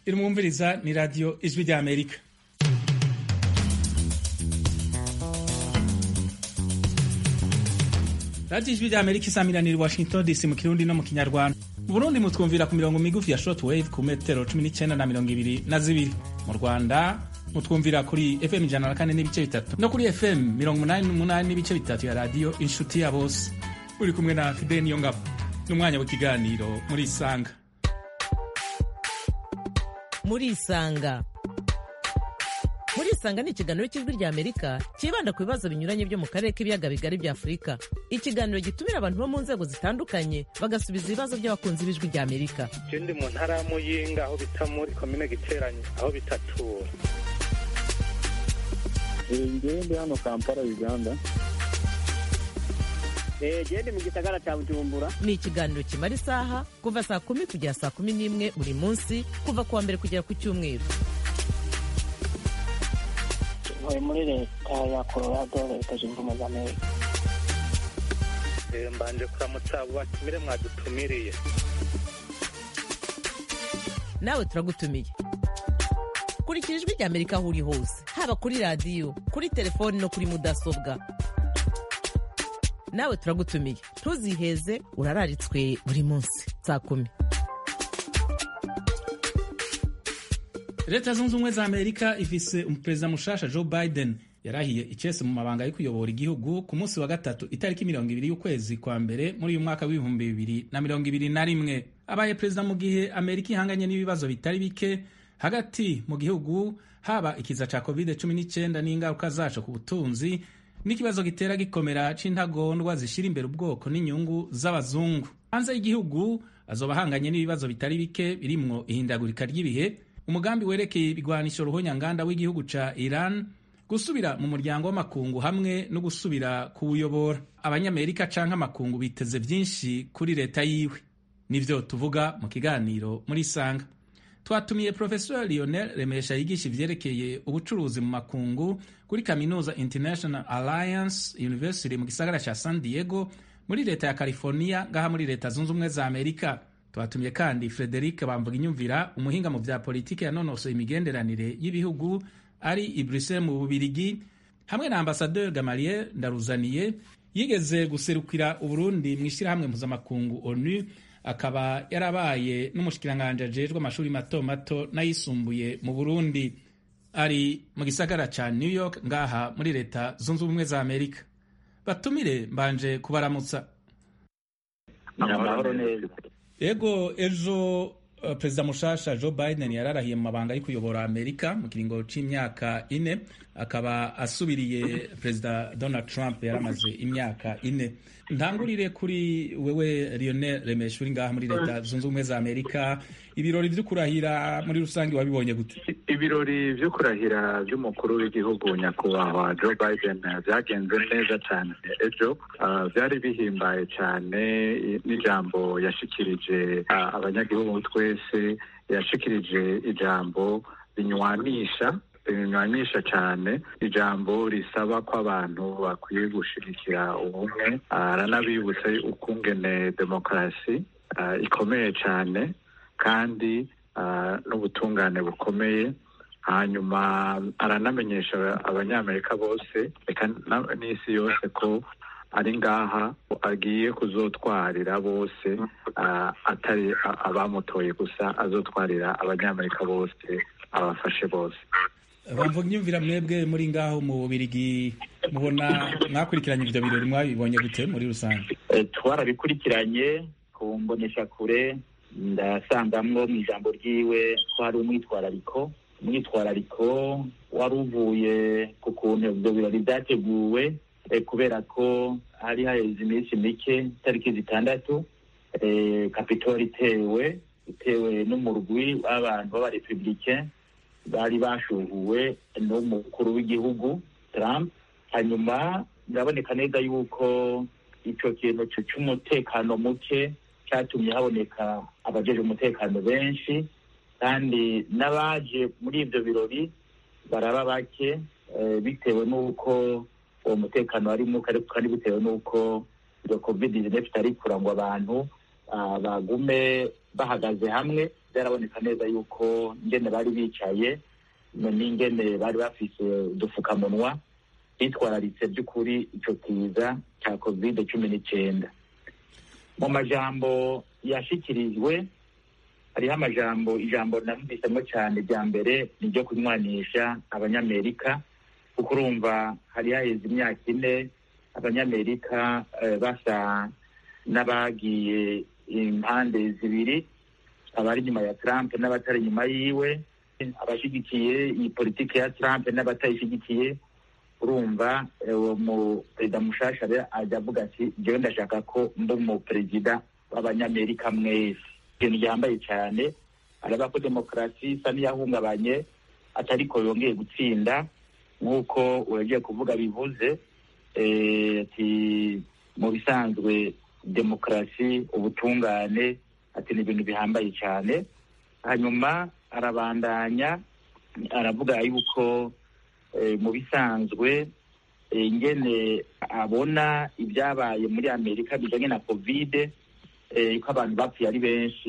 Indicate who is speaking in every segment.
Speaker 1: irumwumviriza ni radiyo ijwi rya amerika radiyo ijwi rya amerika isamiranira i washington dc mu kirundi no mu kinyarwanda mu burundi mutwumvira ku mirongo migufi ya short wave ku metero 19 na mirongo ibiri na zibiri mu rwanda mutwumvira kuri fm ijana na kane n'ibice bitatu no kuri fm mirongo umunani n'umunani n'ibice bitatu ya radiyo inshuti ya bose uri kumwe na fide niyo ngabo n'umwanya w'ikiganiro muri isanga
Speaker 2: muri isanga muri isanga ni ikiganiro cy'ijwi rya amerika cyibanda ku bibazo binyuranye byo mu karere k'ibiyaga bigari bya afurika ikiganiro gitumira abantu bo mu nzego zitandukanye bagasubiza ibibazo by'abakunzi b'ijwi rya amerika
Speaker 3: je ndi mu ntara ya muyinga aho bita muri komine giteranye aho bitatura
Speaker 4: ngewe ndi hano kampala uganda
Speaker 5: gende mu gisagara cya bujumbura
Speaker 2: ni ikiganiro kimara isaha kuva saa kumi kugera saa kumi n'imwe buri munsi kuva ku wa mbere kugera ku cyumweru
Speaker 5: ntuye muri leta ya colorado leta zunze ubumwe za amerika
Speaker 3: Eh, mbanje kuramutsa abo batumire mwadutumiriye
Speaker 2: nawe turagutumiye kurikira ijwi rya amerika aho uri hose haba kuri radiyo kuri telefoni no kuri mudasobwa nawe turagutumiye ntuziheze urararitswe buri munsi saa kumi
Speaker 1: leta zunze ubumwe za amerika ifise umuperezida mushasha joe biden yarahiye icese mu mabanga yo kuyobora igihugu ku munsi wa gatatu itariki mirongo ibiri y'ukwezi kwa mbere muri uyu mwaka w'ibihumbi bibiri na mirongo ibiri na rimwe abaye perezida mu gihe amerika ihanganye n'ibibazo bitari bike hagati mu gihugu haba ikiza ca covid 19 n'ingaruka zaco ku butunzi n'ikibazo gitera gikomera c'intagondwa zishira imbere ubwoko n'inyungu z'abazungu hanze y'igihugu azoba ahanganye n'ibibazo bitari bike birimwo ihindagurika ry'ibihe umugambi werekeye ibigwanisho ruhonyanganda w'igihugu ca iran gusubira mu muryango w'amakungu hamwe no gusubira kuwuyobora abanyamerika canke amakungu biteze vyinshi kuri leta yiwe nivyo tuvuga mu kiganiro muri isanga twatumiye professor lionel remesha yigisha ivyerekeye ubucuruzi mu makungu kuri kaminuza international alliance university mu gisagara ca san diego muri leta ya california ngaha muri leta zunze ubumwe za amerika twatumiye kandi frederic bamvuga inyumvira umuhinga mu vya politiki yanonosoye imigenderanire y'ibihugu ari i bruxelles mu bubirigi hamwe na ambasadeur gamaliel ndaruzaniye yigeze guserukira uburundi mu ishyirahamwe mpuzamakungu onu akaba yarabaye n'umushikiranganji ajejwe amashuri mato mato n'ayisumbuye mu burundi ari mu gisagara ca new york ngaha muri leta zunze ubumwe za amerika batumire mbanje kubaramutsa
Speaker 4: amahoro neza
Speaker 1: ego ejo uh, perezida mushasha joe biden yararahiye mu mabanga yo kuyobora amerika mu kiringo c'imyaka ine akaba asubiriye perezida donald trump yaramaze imyaka ine ntangurire kuri wewe lionel remesha uri ngaha muri leta zunze ubumwe za amerika ibirori vyo kurahira muri rusange wabibonye gute
Speaker 4: ibirori vyo kurahira vy'umukuru w'igihugu nyakubahwa joe biden vyagenze neza cane ejo Ah, vyari bihimbaye cane i- n'ijambo yashikirije ah, abanyagihugu twese yashikirije ijambo rinywanisha rinywanisha cane ijambo risaba ko abantu bakwiye gushigikira ubumwe Ah, aranabibutsa ukungene demokarasi ah, ikomeye cane kandi ah, n'ubutungane bukomeye hanyuma aranamenyesha abanyamerika bose reka na- n'isi yose ko ari ngaha agiye kuzotwarira bose ah, atari a- abamutoye gusa azotwarira abanyamerika bose abafashe bose
Speaker 1: bamvuga inyumvira mwebwe muri ngaho mu bubirigi mubona mwakurikiranye ivyo birori mwabibonye gute muri rusange
Speaker 6: Eh, twarabikurikiranye ku mbonesha kure ndasangamwo mu ijambo ryiwe ko hari umwitwarariko umwitwarariko wari uvuye ku kuntu ibyo birori byateguwe eh, kubera ko hari haheze iminsi mike itariki zitandatu eh, kapitoli itewe itewe n'umurwi w'abantu b'abarepublicain bari bashuhuwe n'umukuru w'igihugu Trump hanyuma biraboneka neza yuko ico kintu c- c'umutekano muke cyatumye haboneka abajeje umutekano benshi kandi n'abaje muri ivyo birori baraba bake eh, bitewe n'uko uwo mutekano wari muke ariko kandi bitewe n'uko iyo covid 19 itari kurangwa abantu ah, bagume bahagaze hamwe byaraboneka neza yuko ingene bari bicaye n'ingene bari bafise udupfukamunwa bitwararitse by'ukuri ico kiza cya covid cumi n'icyenda mu majambo yashikirijwe hariho amajambo ijambo namvisemo cyane rya mbere ni ryo kunywanisha abanyamerika kuko urumva hari haheze imyaka ine abanyamerika basa n'abagiye impande zibiri abari inyuma ya trump n'abatari inyuma yiwe abashyigikiye iyi politiki ya trump n'abatayishyigikiye urumva uwo mu perezida mushasha ajya avuga ati njyewe ndashaka ko mba umuperezida w'abanyamerika mwese ikintu ryambaye cyane araba ko demokarasi isa n'iyahungabanye atari ko yongeye gutsinda nk'uko uragiye kuvuga bivuze ati mu bisanzwe demokarasi ubutungane ati ni ibintu bihambaye cyane hanyuma arabandanya aravuga yuko mu bisanzwe ingene abona ibyabaye muri amerika bijyanye na kovide ko abantu bapfuye ari benshi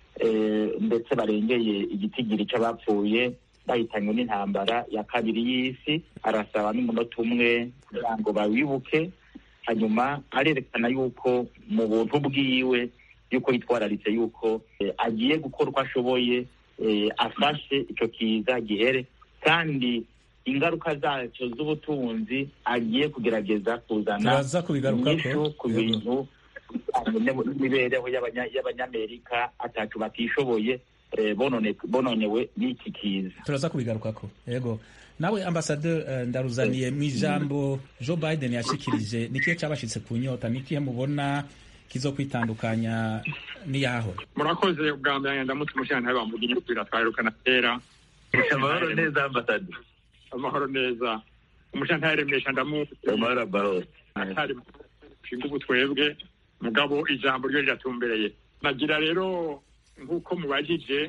Speaker 6: ndetse barengeye igitigiri cy'abapfuye bahitanywe n'intambara ya kabiri y'isi arasaba n'umunota umwe kugira ngo bawibuke hanyuma arerekana yuko mu buntu bwiwe yuko yitwararitse yuko agiye gukora uko ashoboye afashe icyo kiza gihere kandi ingaruka zacyo z'ubutunzi agiye kugerageza kuzana inyishu ku bintu n'imibereho y'abanyamerika atacu batishoboye bononewe n'iki kiza
Speaker 1: turaza kubigarukako yego nawe ambasaderi ndaruzaniye mu ijambo joe biden yashikirije nikihe cyabashitse ku nyota nikihe mubona kizo kwitandukanya n'iyahahora
Speaker 7: murakoze ubwa mbere ndamutse umushyirantare bambuga inyubako iratwarukana kera
Speaker 6: amahoro neza ambasaderi
Speaker 7: amahoro neza umushyirantare remesha ndamuzi
Speaker 6: amahoro amahoro
Speaker 7: atari nshinga ubu twebwe mugabo ijambo ryo riratumbereye nagira rero nk'uko mubajije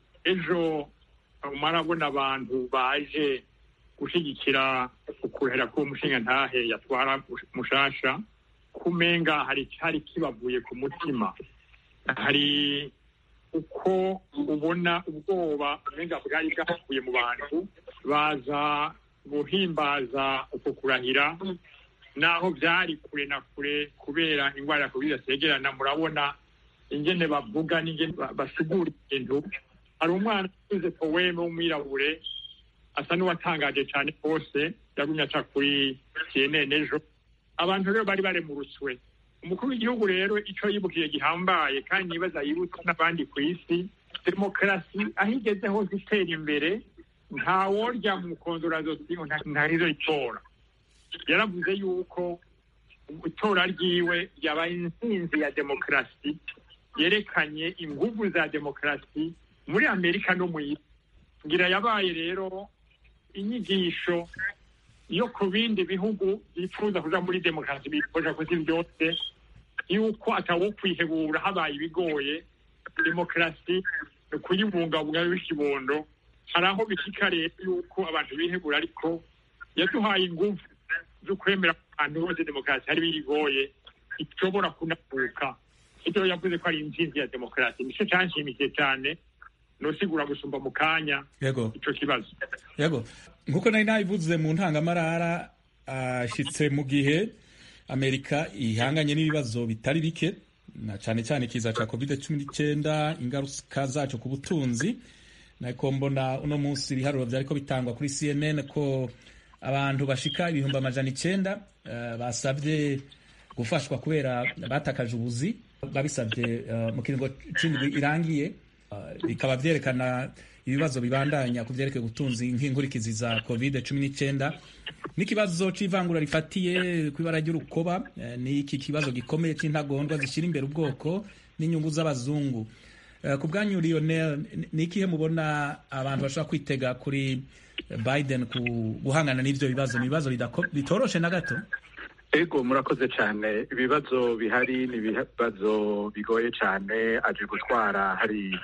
Speaker 7: ejo marabona abantu baje gushyigikira ukuhera k'uwo mushingantahe yatwara mushasha kumenga hari cyari kibavuye ku mutima hari uko ubona ubwoba umenga bwari bwavuye mu bantu baza guhimbaza uko kurahira naho byari kure na kure kubera indwara ya covid zegerana murabona ingene bavuga n'ingene basigura ibintu hari umwana uze poweme w'umwirabure asa n'uwatangaje cyane rwose yagumye aca kuri cnn ejo abantu rero bari baremurutswe umukuru w'igihugu rero icyo yibukiye gihambaye kandi nibaza yibutsa n'abandi ku isi demokarasi aho igeze hose itera imbere ntaworya mu kondorazosi ntarizo itora yaravuze yuko itora ryiwe ryabaye intsinzi ya demokarasi yerekanye inguvu za demokarasi muri amerika no mu isi ngira yabaye rero inyigisho yo ku bindi bihugu bifuza kuja muri demokarasi bifuza kuzi byose yuko atawo kwihebura habaye ibigoye demokarasi kuyibungabunga b'ikibondo hari aho bishika rero yuko abantu bihebura ariko yaduhaye inguvu zo kwemera abantu bose demokarasi hari bigoye ishobora kunavuka ibyo yavuze ko ari intsinzi ya demokarasi nicyo cyanshimikiye cyane nosigura gusumba mu kanya
Speaker 1: yego
Speaker 7: ico kibazo
Speaker 1: yego nkuko nari nabivuze mu ntangamarara ashitse mu gihe amerika ihanganye n'ibibazo bitari bike na cyane cyane kiza ca covid cumi n'icyenda ingaruka zaco ku butunzi nako mbona uno munsi ibiharuro vyariko bitangwa kuri cnn ko abantu bashika ibihumbi amajana icenda uh, basabye gufashwa kubera batakaje ubuzi babisabye uh, mu kiringo c'indwi irangiye bikaba vyerekana ibibazo bibandanya ku vyerekeye ubutunzi nk'inkurikizi za covid cumi n'icyenda n'ikibazo c'ivangura rifatiye kw'ibara ry'urukoba ni iki kibazo gikomeye c'intagondwa zishyira imbere ubwoko n'inyungu z'abazungu ku bwanyu lionel ni ikihe mubona abantu bashobora kwitega kuri biden ku guhangana n'ivyo bibazo ni ibibazo bitoroshe na gato
Speaker 4: ego murakoze cyane ibibazo bihari ni ibibazo bigoye cyane aje gutwara hari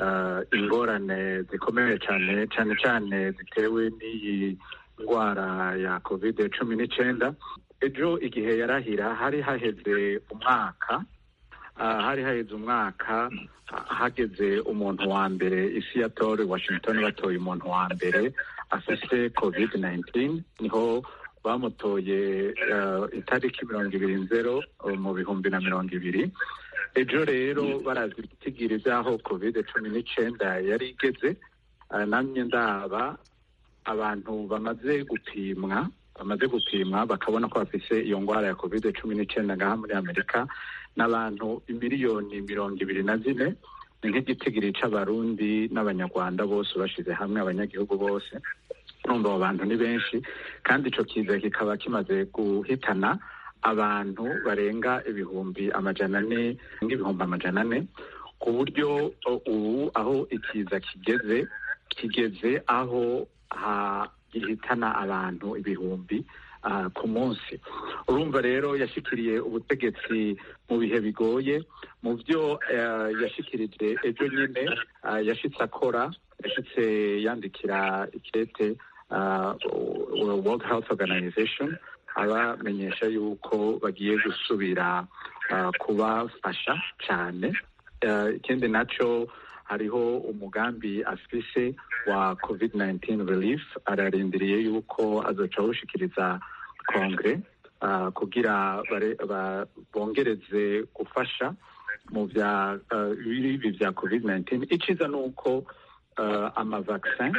Speaker 4: ingorane zikomeye cyane cyane cyane zitewe n'iyi ndwara ya covid cumi n'icyenda ejo igihe yarahira hari haheze umwaka ah, hari haheze umwaka ah, hageze umuntu wa mbere isi yatore washington batoye umuntu wa mbere afise covid 19 niho bamutoye eh, itariki mirongo ibiri nzero eh, mu bihumbi na mirongo ibiri ejo rero barazi ibitigiri by'aho covid cumi n'icenda yari igeze ah, namye ndaba abantu bamaze gupimwa bamaze gupimwa bakabona ko bafise iyo ngwara ya covid cumi n'icenda ngaha muri amerika n'abantu imiliyoni mirongo ibiri na zine ni nk'igitigiri c'abarundi n'abanyarwanda bose bashize hamwe abanyagihugu bose urumva abo bantu ni benshi kandi ico kiza kikaba kimaze guhitana abantu barenga ibihumbi amajana ane nk'ibihumbi amajana ane ku buryo o- ubu aho ikiza kigeze kigeze aho ha- gihitana abantu ibihumbi ah, ku munsi urumva rero yashikiriye ubutegetsi mu bihe bigoye mu byo eh, yashikirije ejo nyine ah, yashitse akora yashitse yandikira ikete ah, World Health Organization abamenyesha yuko bagiye gusubira ah, kubafasha cyane Eh, ikindi naco hariho umugambi afise wa covid 19 relief ararindiriye yuko azoca awushikiriza kongere ah, kugira bare- ba- bongereze gufasha mu bya ah, ibi bya covid 19 iciza ni uko ah, amavaksin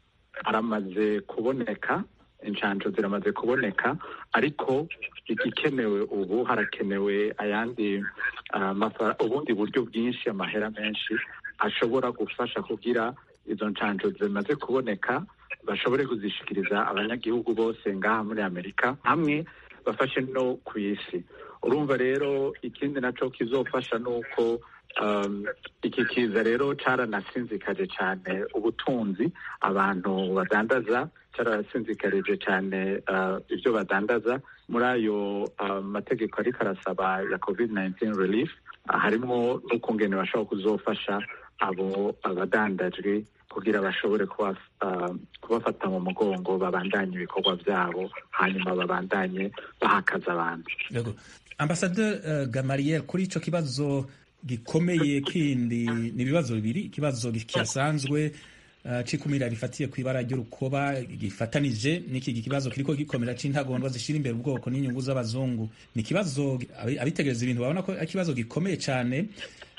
Speaker 4: aramaze kuboneka inshanjo ziramaze kuboneka ariko igikenewe ubu harakenewe ayandi ah, mafara- ubundi buryo bwinshi amahera menshi ashobora gufasha kugira izo nshanjo zimaze kuboneka bashobore kuzishikiriza abanyagihugu bose ngaha muri amerika hamwe bafashe no ku isi urumva rero ikindi naco kizofasha ni uko um, iki kiza rero caranasinzikaje cyane ubutunzi abantu badandaza cyarasinzikarije cyane uh, ibyo badandaza muri ayo uh, mategeko ariko arasaba ya covid 19 relief uh, harimo n'ukungene bashobora kuzofasha abo abadandajwe kugira bashobore kuba, uh, kubafata mu mugongo babandanye ibikorwa byabo hanyuma babandanye bahakaza abantu
Speaker 1: Yego. Ambasaderi uh, Gamariel kuri ico kibazo gikomeye kindi ni ibibazo bibiri ikibazo kisanzwe uh, cikumira rifatiye ku ibara ry'urukoba gifatanije n'iki kibazo kiriko gikomera c'intagondwa zishira imbere ubwoko n'inyungu z'abazungu ni ikibazo abi- abitegereza ibintu babona ko ari ikibazo gikomeye cane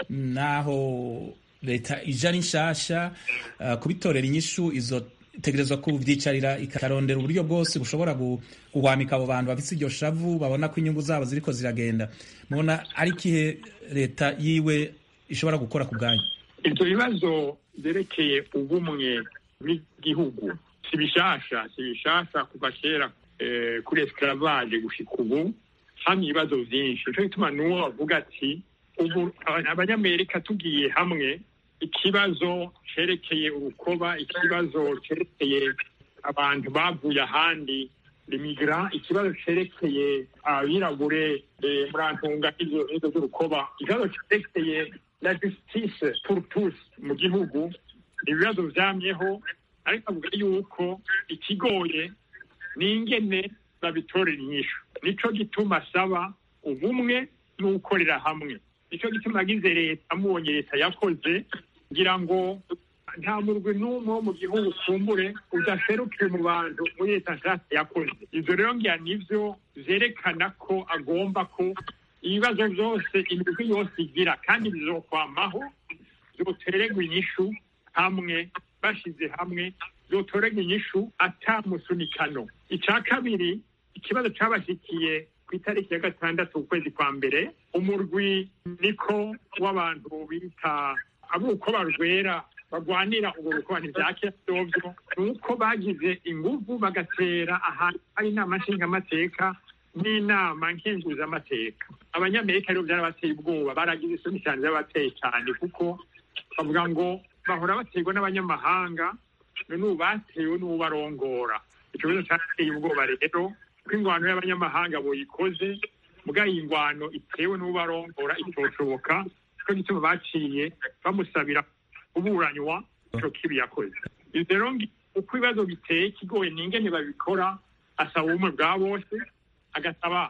Speaker 1: naho leta ija ari nshasha uh, kubitorera inyishu izo itegerezwa kuvyicarira ikarondera uburyo bwose bushobora gu- guhwamika abo bantu bafise iryo shavu babona ko inyungu zabo ziriko ziragenda mubona ari ikihe leta yiwe ishobora gukora ku bwanyu
Speaker 7: ibyo bibazo byerekeye ubumwe bw'igihugu si bishasha si bishasha kuva kera eh, kuri esclavage gushika ubu hamwe ibibazo byinshi nico gituma n'uwo bavuga ati ubu aba- abanyamerika tugiye hamwe ikibazo cerekeye urukoba ikibazo cerekeye abantu bavuye ahandi limigra ikibazo cerekeye abirabure eh, murantunga izo izo z'urukoba ikibazo cerekeye la justice pour tous mu gihugu ibibazo vyamyeho ariko avuga yuko ikigoye ni ingene babitorera inyishu nico gituma asaba ubumwe n'ukorera hamwe nico gituma agize leta amubonye leta yakoze ngira ngo nta murwi n'umwe wo mu gihugu kumbure udaserukiye mu bantu muri leta nshasha yakoze ivyo rero ngira nivyo vyerekana ko agomba ko ibibazo vyose imigwi yose igira kandi bizokwamaho vyotererwa inyishu hamwe bashize hamwe vyotorerwa inyishu ata musunikano ica kabiri ikibazo cabashikiye ku itariki ya gatandatu ukwezi kwa mbere umurwi niko w'abantu bita abuko barwera bagwanira ubwo rukoba ntivyakira vyovyo nuko bagize inguvu bagatera ahantu hari inama nshingamateka n'inama nkenguzamateka abanyamerika rero vyarabateye ubwoba baragize isoni cyane vyabateye cyane kuko bavuga ngo bahora baterwa n'abanyamahanga none ubu batewe n'ubarongora ico kibazo cateye ubwoba rero ko ingwano y'abanyamahanga boyikoze muga iyi ngwano itewe n'ubarongora itoshoboka nico gituma baciye bamusabira kuburanywa ico kibi yakoze ivyo rero ngi- uko ibibazo biteye kigoye ni ingene babikora asaba ubumwe bwa bose agasaba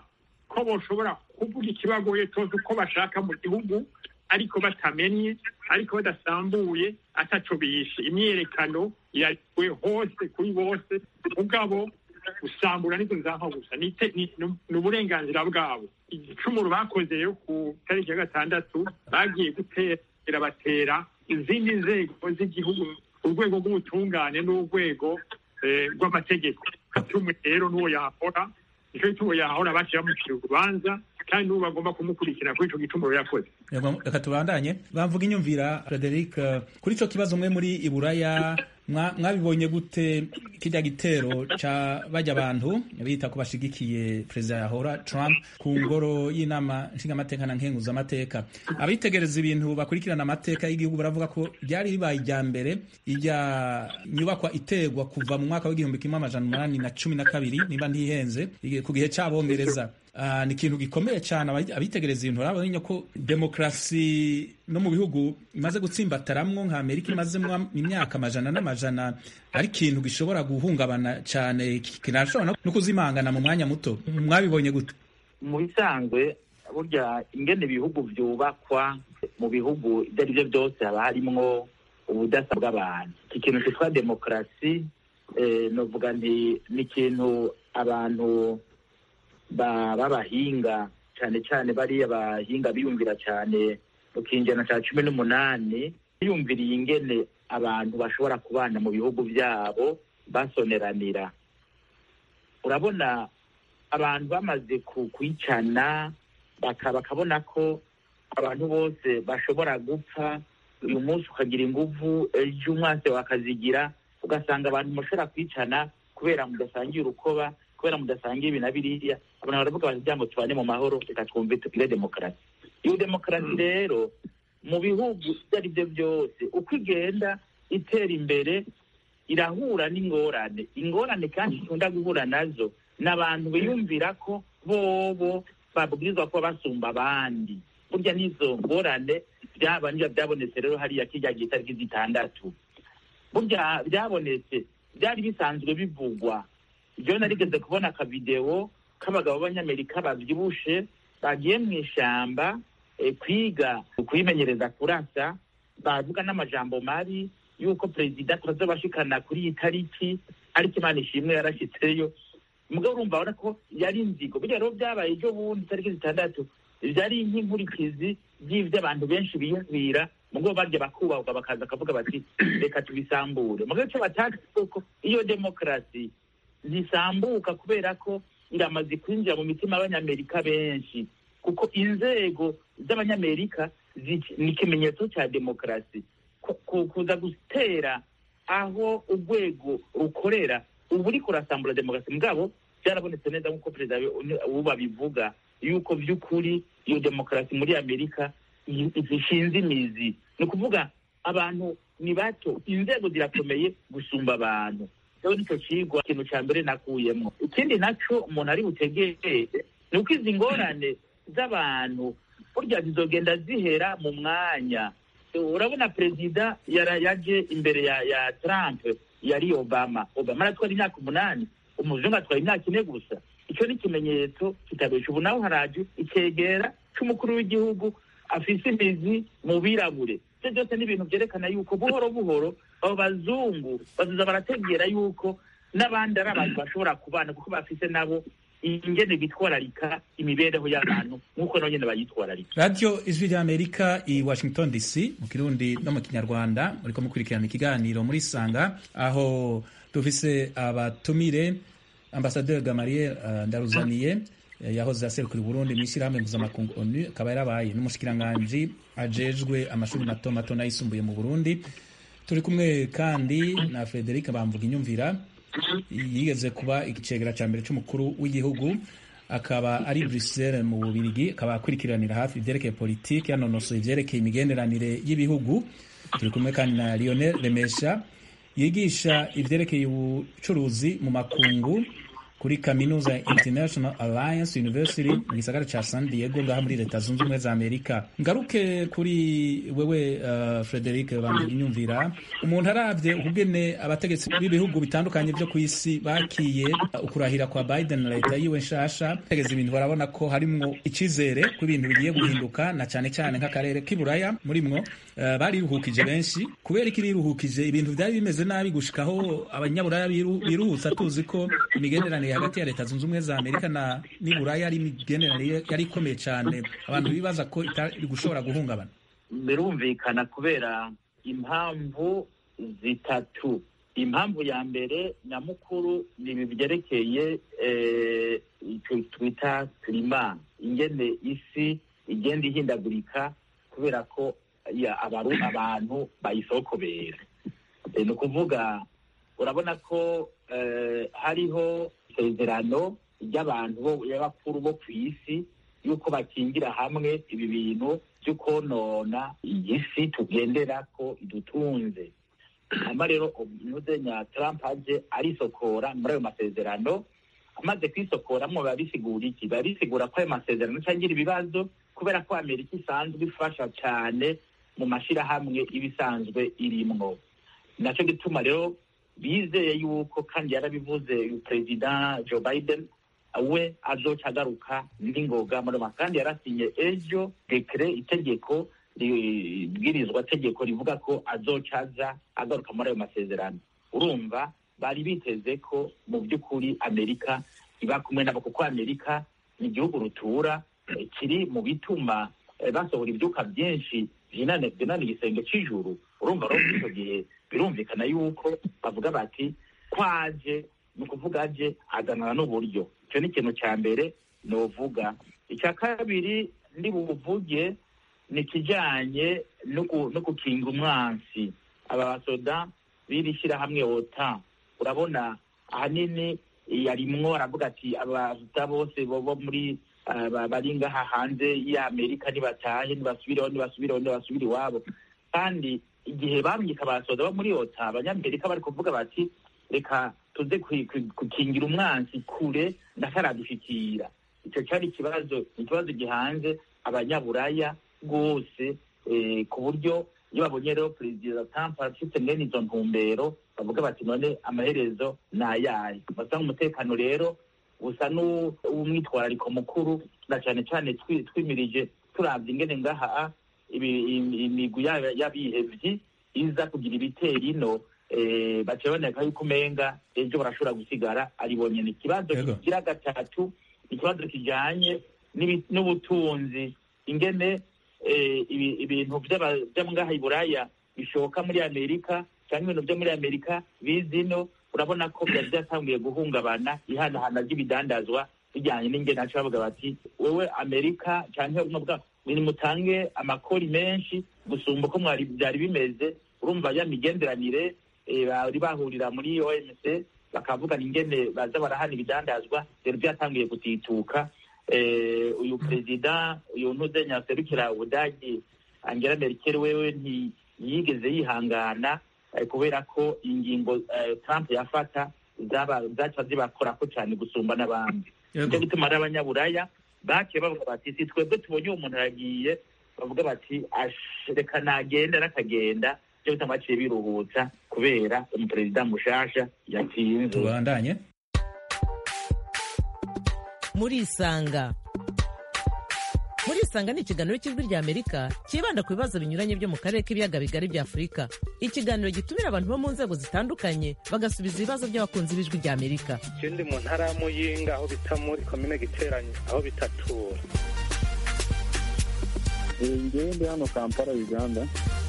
Speaker 7: ko boshobora kuvuga ikibagoye cyose uko bashaka mu gihugu ariko batamenye ariko badasambuye ataco bishe imyiyerekano yariwe hose kuri bose mugabo gusambura nizo nzanka gusa ni ite- ni- ni uburenganzira bwabo igicumuro bakoze rero ku tariki ya gatandatu bagiye gutera batera izindi nzego z'igihugu urwego rw'ubutungane n'urwego eh, rw'amategeko tumwe rero n'uwo yahora nicyo gituma yahora baciye bamucira urubanza kandi n'ubu bagomba kumukurikira kuri ico gicumuro yakoze
Speaker 1: Yego, reka tubandanye bamvuga inyumvira frederic eh, kuri ico kibazo mwe muri iburaya mwa- mwabibonye gute kirya gitero ca bajya abantu bita ko bashigikiye perezida yahora trump ku ngoro y'inama nshingamateka na nkenguzamateka abitegereza ibintu bakurikirana amateka y'igihugu baravuga ko ryari ribaye irya mbere irya nyubakwa iterwa kuva mu mwaka w'igihumbi kimwe amajana umunani na cumi na kabiri niba ntihenze ige- ku gihe c'abongereza Ah, ni ikintu gikomeye cyane abayi- abitegereza ibintu barabonye ko demokarasi no mu bihugu imaze gutsimbataramwo nka amerika imazemwo imyaka amajana n'amajana ari ikintu gishobora guhungabana cyane kinashobora no- no kuzimangana mu mwanya muto mwabibonye gute
Speaker 6: mu bisanzwe burya ingene ibihugu vyubakwa mu bihugu ibyo ari byo byose haba harimwo ubudasa bw'abantu iki kintu cyitwa demokarasi eh, novuga nti ni ikintu abantu ba- b'abahinga cyane cyane bariya bahinga biyumvira cyane mu kinjana cya cumi n'umunani biyumviriye ingene abantu bashobora kubana mu bihugu byabo basoneranira urabona abantu bamaze ku- kwicana baka- bakabona ko abantu bose bashobora gupfa uyu munsi ukagira inguvu ejo umwase wakazigira ugasanga abantu mushobora kwicana kubera mudasangiye urukoba kubera mudasangiye ibi na biriya abantu baravuga bati byambo tubane mu mahoro reka twumve tugire demokarasi iyo demokarasi rero mu bihugu ibyo ari byo byose uko igenda itera imbere irahura n'ingorane ingorane kandi ikunda guhura nazo ni abantu biyumvira ko bobo babwirizwa kuba basumba abandi burya n'izo ngorane byaba niba byabonetse rero hariya kijya gihe itariki zitandatu burya byabonetse byari bisanzwe bivugwa ibyo narigeze kubona akavidewo k'abagabo b'abanyamerika babyibushe bagiye mu ishyamba eh, kwiga kwimenyereza kurasa bavuga n'amajambo mabi y'uko perezida tuzabashikana kuri iyi tariki ariko imana ishimwe yarashyitseyo mugabo urumva urabona ko yari inzigo burya rero byabaye ejo bundi tariki zitandatu byari nk'inkurikizi by'ibyo abantu benshi biyumvira mugabo barya bakubahwa bakaza bakavuga bati reka tubisambure mugabo icyo batazi kuko iyo demokarasi zisambuka kubera ko iramaze kwinjira mu mitima y'abanyamerika benshi kuko inzego z'abanyamerika zi- ni ikimenyetso cya demokarasi Ku- ku- kuza gutera aho urwego rukorera ubu uri kurasambura demokarasi mugabo byarabonetse neza nk'uko perezida ubu babivuga yuko by'ukuri iyo demokarasi muri amerika i- zishinze imizi ni ukuvuga abantu ni bato inzego zirakomeye gusumba abantu rero nicyo kigwa ikintu cya mbere nakuyemo ikindi nacyo umuntu ari butegere ni uko izi ngorane z'abantu burya zizogenda zihera mu mwanya urabona perezida yara- yaje imbere ya ya trump yari obama obama aratwara imyaka umunani umuzungu atwara imyaka ine gusa icyo ni ikimenyetso kitabesha ubu nawe haraje icyegera cy'umukuru w'igihugu afise imizi mu birabure ibyo byose ni ibintu byerekana yuko buhoro buhoro abo bazungu bazoza barategera yuko n'abandi ari abantu bashobora kubana kuko bafise nabo ingene bitwararika imibereho y'abantu nk'uko nabo nyene bayitwararika
Speaker 1: radiyo ijwi ry'amerika i washington dc mu kirundi no mu kinyarwanda muriko mukurikirana ikiganiro muri sanga aho dufise abatumire ambasaderi gamariye uh, ndaruzaniye eh, yahoze aserukira uburundi mu ishyirahamwe mpuzamakungu onu akaba yarabaye n'umushikiranganji ajejwe amashuri mato mato n'ayisumbuye mu burundi turi kumwe kandi na frederic bamvuga inyumvira yigeze kuba igicegera cya mbere cy'umukuru w'igihugu akaba ari Bruxelles mu Bubirigi akaba akurikiranira hafi ibyerekeye politiki yanonosoye ibyerekeye imigenderanire y'ibihugu turi kumwe kandi na Lionel Remesha yigisha ibyerekeye ubucuruzi mu makungu kuri kaminuza ya international alliance university mu gisagara ca san diego ngaha muri leta zunze ubumwe za amerika ngaruke kuri wewe uh, frederic bambinyumvira umuntu aravye ukugene abategetsi b'ibihugu bitandukanye vyo ku isi bakiye uh, ukurahira kwa biden na leta yiwe nshasha tegeza ibintu barabona ko harimwo icizere ko ibintu bigiye guhinduka na cane cane nk'akarere k'iburaya murimwo uh, bariruhukije benshi kubera iki biruhukije ibintu vyari bimeze nabi gushikaho abanyaburaya biru- biruhutsa tuzi ko imigenderanire hagati ya leta zunze ubumwe za amerika na n'iburaya ari imigenderanire yari ikomeye cane abantu bibaza ko itari gushobora guhungabana
Speaker 6: birumvikana kubera impamvu zitatu impamvu ya mbere nyamukuru ni ibi byerekeye eh, icyo twita klima ingene isi igenda ihindagurika kubera ko ya, abaru, abantu bayisokobera Eh, ni ukuvuga urabona ko eh, hariho isezerano ry'abantu bo- y'abakuru bo ku isi yuko bakingira hamwe ibi bintu byo konona iyi si tugendera ko idutunze hanyuma rero umuzenya Trump aje arisokora muri ayo masezerano amaze kwisokoramo biba bisigura iki biba bisigura ko ayo masezerano atangira ibibazo kubera ko amerika isanzwe ifasha cyane mu mashyirahamwe iba isanzwe irimwo nacyo gituma rero bizeye yuko kandi yarabivuze uyu perezida joe biden we azoca agaruka n'ingoga muri ma kandi yarasinye ejo dekere itegeko ibwirizwa tegeko rivuga ko azoca aza agaruka muri ayo masezerano urumva bari biteze ko mu by'ukuri amerika iba kumwe nabo kuko amerika ni igihugu rutura eh, kiri mu bituma eh, basohora ibyuka byinshi byinane byinana igisenge cy'ijuru urumva rero muri icyo gihe birumvikana yuko bavuga bati kwaje ni ukuvuga aje azanana n'uburyo icyo ni ikintu cya mbere novuga icya kabiri ndi buvuge ni ikijyanye no gu- no gukinga umwansi aba basoda b'iri shyirahamwe ota urabona ahanini yarimwo aravuga ati abasoda bose bo bo muri ah, ba- bari ngaha hanze y'amerika nibatahe nibasubireho nibasubireho nibasubire iwabo kandi igihe bamyika abasoda bo muri ota abanyamerika bari kuvuga bati reka tuze kwi- kwi- gukingira umwansi kure ndataradushyikira icyo cyari ikibazo ikibazo gihanze abanyaburaya rwose eh, ku buryo iyo babonye rero perezida Trump afite mwene izo ntumbero bavuga bati none amaherezo ni ayahe basanga umutekano rero usa n'uw'umwitwarariko mukuru na cyane cyane twi- twimirije turabye ingene ngaha ibi- im- imigwi yaba- y'abihevyi iza kugira ibitero ino eh, baciye baboneka yuko umenga ejo barashobora gusigara aribonye ni ikibazo
Speaker 1: Yego.
Speaker 6: kigira gatatu ikibazo kijanye n'ibi- n'ubutunzi ingene eh, ibi- ibintu by'aba- byo ngaha i buraya bishoka muri amerika cyangwa ibintu byo muri amerika bizino urabona ko byari byatanguye guhungabana ihanahana ry'ibidandazwa bijyanye n'ingene haca bavuga bati wewe amerika cyangwa buno bwa mutange amakori menshi gusumba uko mwari byari bimeze urumva ya migenderanire eh, bari bahurira muri omc bakavugana ingene baza barahana ibidandazwa rero byatanguye gutituka eh, uyu perezida uyu ntuzenya serukira ubudagi angela merkel wewe nti- ntiyigeze yihangana eh, kubera ko ingingo eh, trump yafata zaba- zaca zibakorako cyane gusumba n'abandi
Speaker 1: Yego.
Speaker 6: nicyo gituma ari abanyaburaya baciye bavuga bati si twebwe tubonye uwo muntu aragiye bavuga bati "Ash, reka nagenda n'akagenda nicyo gituma baciye biruhutsa kubera umuperezida mushasha yatsinze
Speaker 1: tubandanye
Speaker 2: murisanga murisanga ni ikiganiro cy'ijwi rya amerika cyibanda ku bibazo binyuranye byo mu karere k'ibiyaga bigari bya afurika ikiganiro gitumira abantu bo mu nzego zitandukanye bagasubiza ibibazo by'abakunzi b'ijwi rya amerika
Speaker 3: je ndi mu ntara ya muyinga aho bita muri komine giteranye aho bitatura
Speaker 8: ngewe ndi hano kampala uganda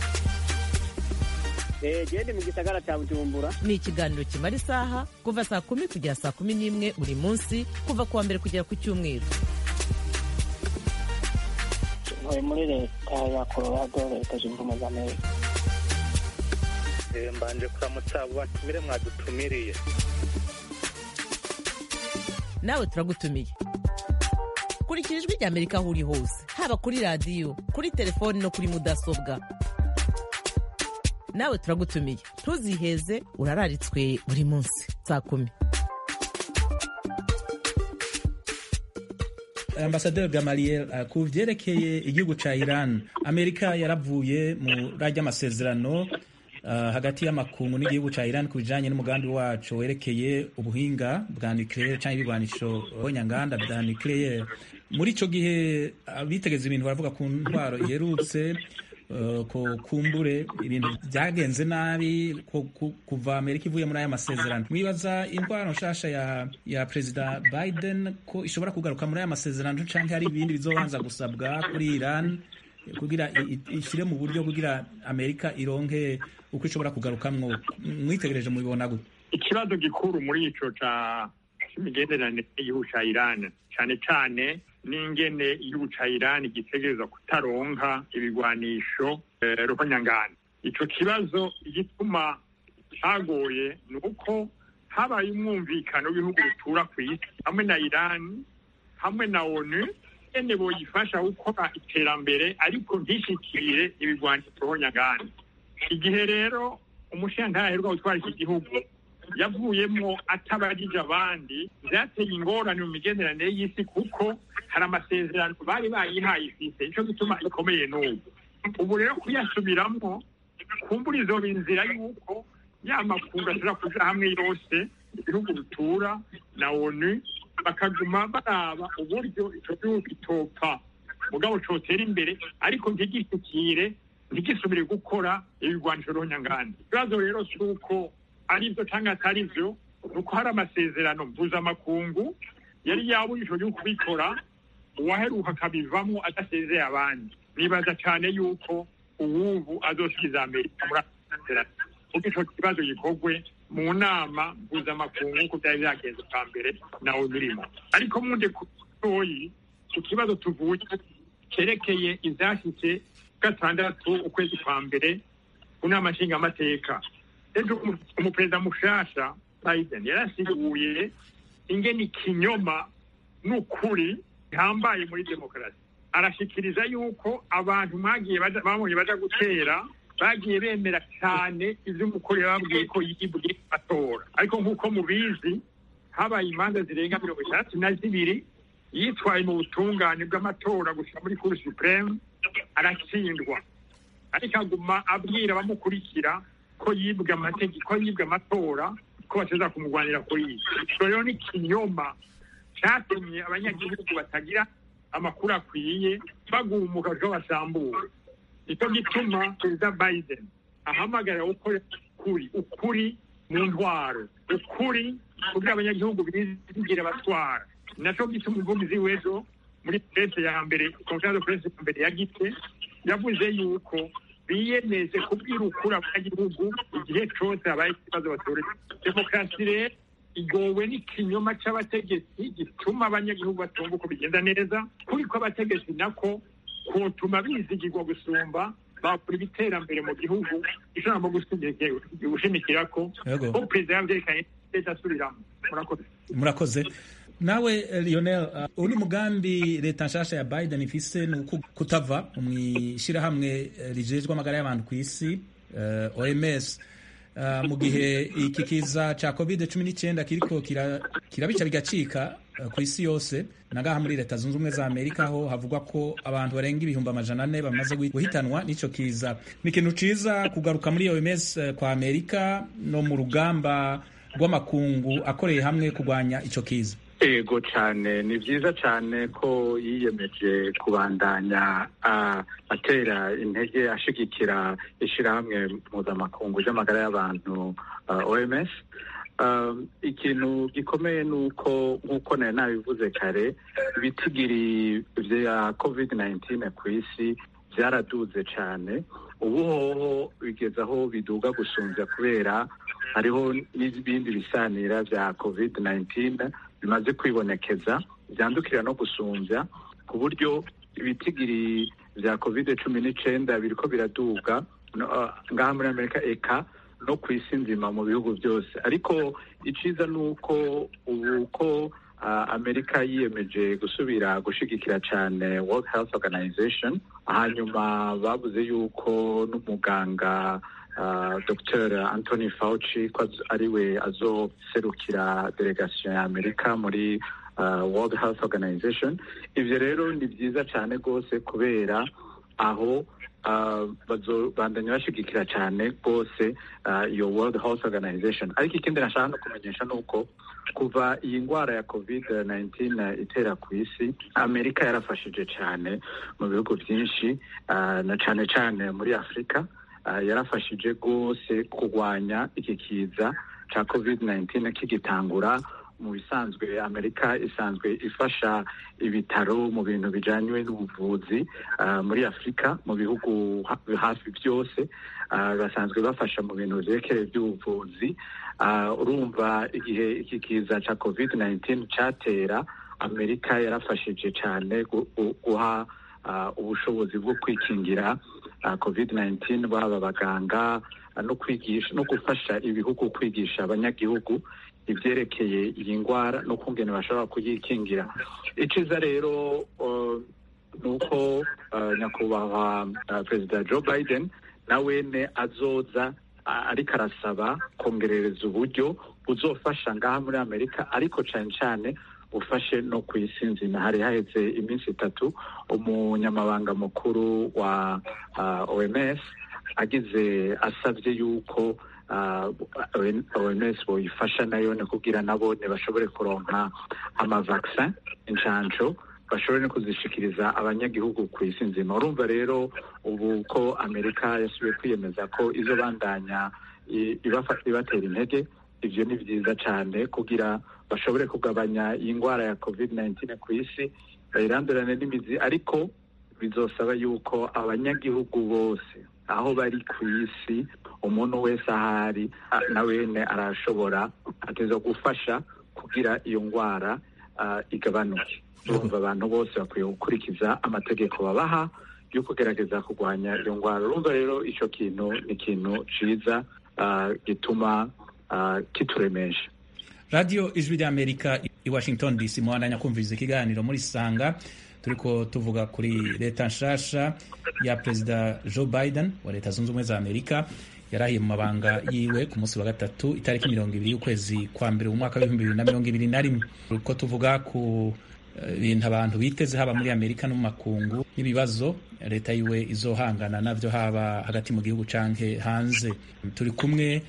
Speaker 5: gende mu gisagara cya bujumbura
Speaker 2: ni ikiganiro kimara isaha kuva saa kumi kugera saa kumi n'imwe buri munsi kuva ku wa mbere kugera ku cyumweru
Speaker 5: ntuye muri leta ya colorado leta zunze ubumwe za amerika
Speaker 3: Eh, mbanje kuramutsa abo batumire mwadutumiriye
Speaker 2: nawe turagutumiye kurikira ijwi rya amerika aho uri hose haba kuri radiyo kuri telefoni no kuri mudasobwa nawe turagutumiye ntuziheze urararitswe buri munsi saa kumi
Speaker 1: ambasaderi gamaliel uh, ku vyerekeye igihugu ca iran amerika yaravuye muri arya amasezerano uh, hagati y'amakungu n'igihugu ca iran ku bijanye n'umugambi waco werekeye ubuhinga bwa nucleaire canke ibigwanisho nyanganda vya nucleaire muri ico gihe abitegeza ibintu baravuga ku ntwaro iherutse Uh, ko kumbure ibintu byagenze nabi ko, ku, kuva amerika ivuye muri aya masezerano mwibaza indwara nshasha ya ya perezida biden ko ishobora kugaruka muri aya masezerano canke hari ibindi bizobanza gusabwa kuri iran kugira ishyire mu buryo kugira amerika ironke uko ishobora kugarukamwo mwitegereje mubibona gute
Speaker 7: ikibazo gikuru muri ico ca c'imigenderanire y'igihugu ca iran cane cane n'ingene igihugu ca Iran gitegerezwa kutaronka ibigwanisho ruhonyangana ico kibazo igituma cagoye ni uko habaye umwumvikano w'ibihugu bitura ku isi hamwe na Iran hamwe na ONU ene boyifasha gukora iterambere ariko ntishikire ibigwanisho ruhonyangana igihe rero umushinga aheruka gutwara iki gihugu yavuyemo atabajije abandi byateye ingorane mu migenderanire y'isi kuko hari amasezerano bari bayihaye ifite nicyo gituma ikomeye n'ubu ubu rero kuyasubiramwo kumbura izo inzira y'uko ya makungu ashobora kuja hamwe yose ibihugu bitura na onu bakaguma baraba uburyo ico gihugu kitopfa mugabo cotera imbere ariko ntigisukire ntigisubire gukora ibigwanisho ruhonyanganda ikibazo rero si uko aribyo cyangwa atari byo ni uko hari amasezerano mpuzamakungu yari yabujijwe yo kubikora uwaheruka akabivamo adasezeye abandi nibaza cyane yuko uwubu azosubiza amerika muri amasezerano kuko ico kibazo gikorwe mu nama mpuzamakungu nk'uko byari byagenze bwa mbere nawe birimo ariko mundi kutoyi ku kibazo tuvuye cyerekeye ivyashitse gatandatu ukwezi kwa mbere ku nama nshingamateka ejo umuperezida mushasha biden yarasiguye ingene ikinyoma n'ukuri bihambaye muri demokarasi arashikiriza yuko abantu mwagiye babonye baja gutera bagiye bemera cyane ivyo umukuru yababwiye ko yibwe atora ariko nk'uko mubizi habaye imanza zirenga mirongo itandatu na zibiri yitwaye mu butungane bw'amatora gushika muri kuru supreme aratsindwa ariko aguma abwira abamukurikira ko yibwe amategeko yibwe amatora ko bateza kumurwanira kuri iyi icyo rero ni ikinyoma cyatumye abanyagihugu batagira amakuru akwiye bagumuka ejo basambura nicyo gituma perezida biden ahamagarira gukora ukuri ukuri mu ntwaro ukuri kugira abanyagihugu bizigire batwara nacyo gituma umuvugizi w'ejo muri presse ya mbere konferense de presse ya mbere ya gite yavuze yuko biyemeje kubwira ukuri abanyagihugu igihe cyose habaye ikibazo batorera demokarasi rero igowe n'ikinyoma c'abategetsi gituma abanyagihugu batumva uko bigenda neza kuri ko abategetsi nako kotuma bizigirwa gusumba bakora ibiterambere mu gihugu ijambo gushimikira ko ko perezida yavyerekanye leta asubiramwo murakoze
Speaker 1: murakoze nawe lionel uh, uri mugambi leta nshasha ya biden ifise ni uko kutava mw'ishirahamwe rijejwe amagara y'abantu ku isi uh, oms uh, mu gihe iki kiza ca covid cumi n'icyenda kiriko kirabica bigacika ku isi yose nagaha muri leta zunze ubumwe za amerika aho havugwa ko abantu barenga ibihumbi amajana ane bamaze guhitanwa n'ico kiza ni ikintu ciza kugaruka muri oms kwa amerika no mu rugamba rw'amakungu akoreye hamwe kurwanya ico kiza
Speaker 4: ego cyane ni byiza cyane ko yiyemeje kubandanya atera intege ashigikira ishyirahamwe mpuzamakungu ry'amagara y'abantu oms ikintu gikomeye ni uko nk'uko nari nabivuze kare ibitigiri bya covid 19 ku isi byaraduze cyane ubu hoho bigeze aho biduga gusumbya kubera hariho n'ibindi bisanira bya covid 19 bimaze kwibonekeza byandukira no gusumbya ku buryo ibitigiri bya covid cumi n'icyenda biriko biraduga ngaha muri amerika eka no ku isi nzima mu bihugu byose ariko iciza ni uko ubu ko amerika yiyemeje gusubira gushigikira cyane world health organization hanyuma bavuze yuko n'umuganga Uh, Dr Anthony Fauci ko ariwe azoserukira delegation ya Amerika muri world health organization ibyo rero ni byiza cyane rwose kubera aho bandanya bashigikira cyane rwose iyo world health organization ariko ikindi nashaka no kumenyesha ni uko kuva iyi ndwara ya covid 19 itera ku isi amerika yarafashije cyane mu bihugu byinshi na cyane cyane muri afurika yarafashije rwose kurwanya iki kiza cya covid 19 kigitangura mu bisanzwe amerika isanzwe ifasha ibitaro mu bintu bijyanye n'ubuvuzi muri afurika mu bihugu hafi byose basanzwe bafasha mu bintu byerekeye by'ubuvuzi urumva igihe iki kiza cya covid 19 cyatera amerika yarafashije cyane guha ubushobozi bwo kwikingira covid 19 baba abaganga no kwigisha no gufasha ibihugu kwigisha abanyagihugu ibyerekeye iyi ndwara n'ukungene bashobora kuyikingira iciza rero ni uko nyakubahwa perezida joe biden nawene azoza ariko arasaba kongerereza uburyo buzofasha ngaha muri amerika ariko cyane cyane ufashe no ku isi nzima hari haheze iminsi itatu umunyamabanga mukuru wa oms agize asabye yuko oms boyifasha nayo ni kugira nabo ntibashobore kuronka amavaksin inshanco bashobore no kuzishikiriza abanyagihugu ku isi nzima urumva rero ubu ko amerika yasubiye kwiyemeza ko izo bandanya ibatera intege ibyo ni byiza cyane kugira bashobore kugabanya iyi ndwara ya covid 19 ku isi bayirandurane n'imizi ariko bizosaba yuko abanyagihugu bose aho bari ku isi umuntu wese ahari nawene arashobora ateza gufasha kugira iyo ndwara igabanuke urumva abantu bose bakwiye gukurikiza amategeko babaha yo kugerageza kurwanya iyo ndwara urumva rero icyo kintu ni ikintu cyiza gituma kituremesha
Speaker 1: radiyo ijwi ry'amerika i washington dc muhandanya kumviriza ikiganiro muri sanga turiko tuvuga kuri leta nshasha ya perezida joe biden wa leta zunze ubumwe za amerika yarahiye mu mabanga yiwe ku munsi wa gatatu itariki mirongo ibiri y'ukwezi kwa mbere mu mwaka w'ibihumbi bibiri na mirongo ibiri na rimwe uko tuvuga ku bintu abantu biteze haba muri amerika no mu makungu n'ibibazo leta yiwe izohangana navyo haba hagati mu gihugu canke hanze turi kumwe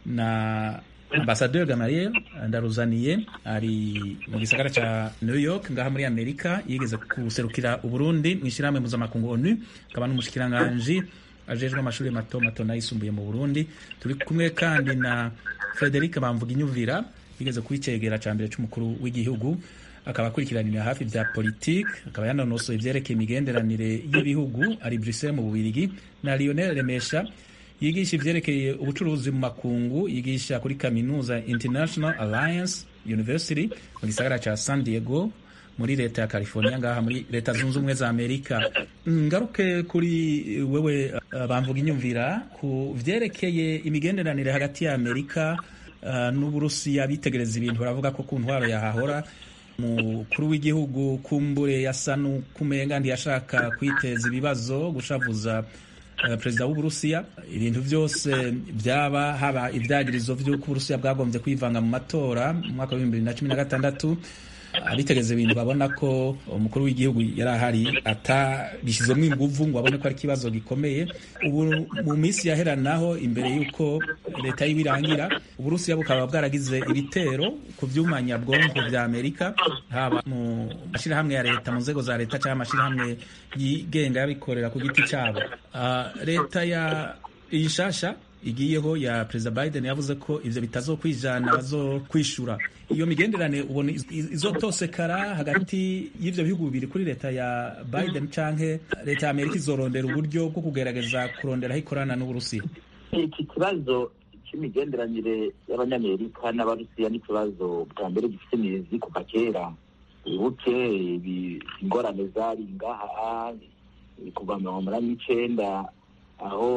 Speaker 1: na ambasaderi gamariel ndaruzaniye ari mu gisagara ca new york ngaha muri amerika yigeze guserukira uburundi mu ishyirahamwe mpuzamakungu onu akaba n'umushikiranganji ajejwe amashuri mato mato n'ayisumbuye mu burundi turi kumwe kandi na frederic bamvuga inyuvira yigeze kuba icegera ca mbere c'umukuru w'igihugu akaba akurikiranira hafi vya politike akaba yanonosoye ivyerekeye imigenderanire y'ibihugu ari bruxelles mu bubirigi na lionel remesha yigisha ivyerekeye ubucuruzi mu makungu yigisha kuri kaminuza international alliance university mu gisagara ca san diego muri leta ya california ngaha muri leta zunze ubumwe za amerika ngaruke kuri wewe uh, bamvuga inyumvira ku vyerekeye imigenderanire hagati ya amerika uh, n'uburusiya bitegereza ibintu baravuga ko ku ntwaro yahahora umukuru w'igihugu kumbure yasa n'ukumenga ntiyashaka kwiteza ibibazo gushavuza perezida w'uburusiya ibintu byose byaba haba ibyagirizo by'uko uburusiya bwagombye kwivanga mu matora mu mwaka w'ibihumbi bibiri na cumi na gatandatu abitegeza ibintu babona ko umukuru w'igihugu yari ahari atabishyizemo inguvu ngo abone ko ari ikibazo gikomeye ubu mu minsi yaheranaho imbere y'uko leta y'ibirangira uburusiya bukaba bwaragize ibitero ku byuma nyabwonko bya amerika haba mu mashyirahamwe ya leta mu nzego za leta cyangwa amashyirahamwe yigenga y'abikorera ku giti cyabo leta ya iyi nshasha igiyeho ya perezida biden yavuze ko ivyo bitazokwijana bazo kwishura iyo migenderanire ubona izotosekara hagati y'ivyo bihugu bibiri kuri leta ya biden canke leta ya amerika izorondera uburyo bwo kugerageza kuronderaho ikorana n'uburusiya
Speaker 6: iki kibazo cy'imigenderanire y'abanyamerika n'abarusiya ni ikibazo bwa mbere gifite imizi kuva kera wibuke ingorane zari ngaha kuva mirongo umunani n'icenda aho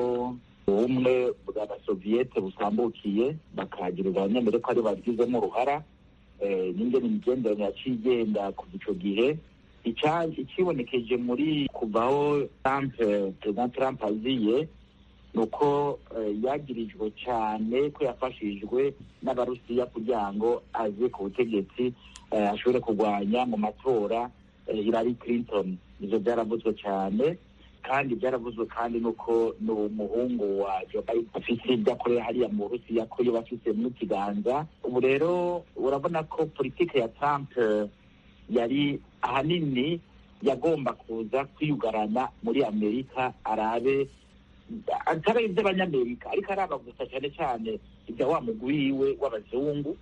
Speaker 6: ubumwe bw'abasoviyete busambukiye bakagirira abanyamerika ari babigizemo uruhara n'ingene imigenderanire yaciye igenda kuva ico gihe ikibonekeje muri kuvaho trump perezida trump aziye ni uko yagirijwe cyane ko yafashijwe n'abarusiya kugira ngo aze ku butegetsi ashobore kurwanya mu matora Hillary Clinton ibyo byaravuzwe cyane kandi byaravuzwe kandi nuko ni umuhungu wa Joe Biden afite ibyo akorera hariya mu Burusiya ko yo bafise mu kiganza ubu rero urabona ko politike ya Trump yari ahanini yagomba kuza kwiyugarana muri Amerika arabe atari iby'abanyamerika ariko araba gusa cyane cyane ibya wa mugwi wiwe w'abazungu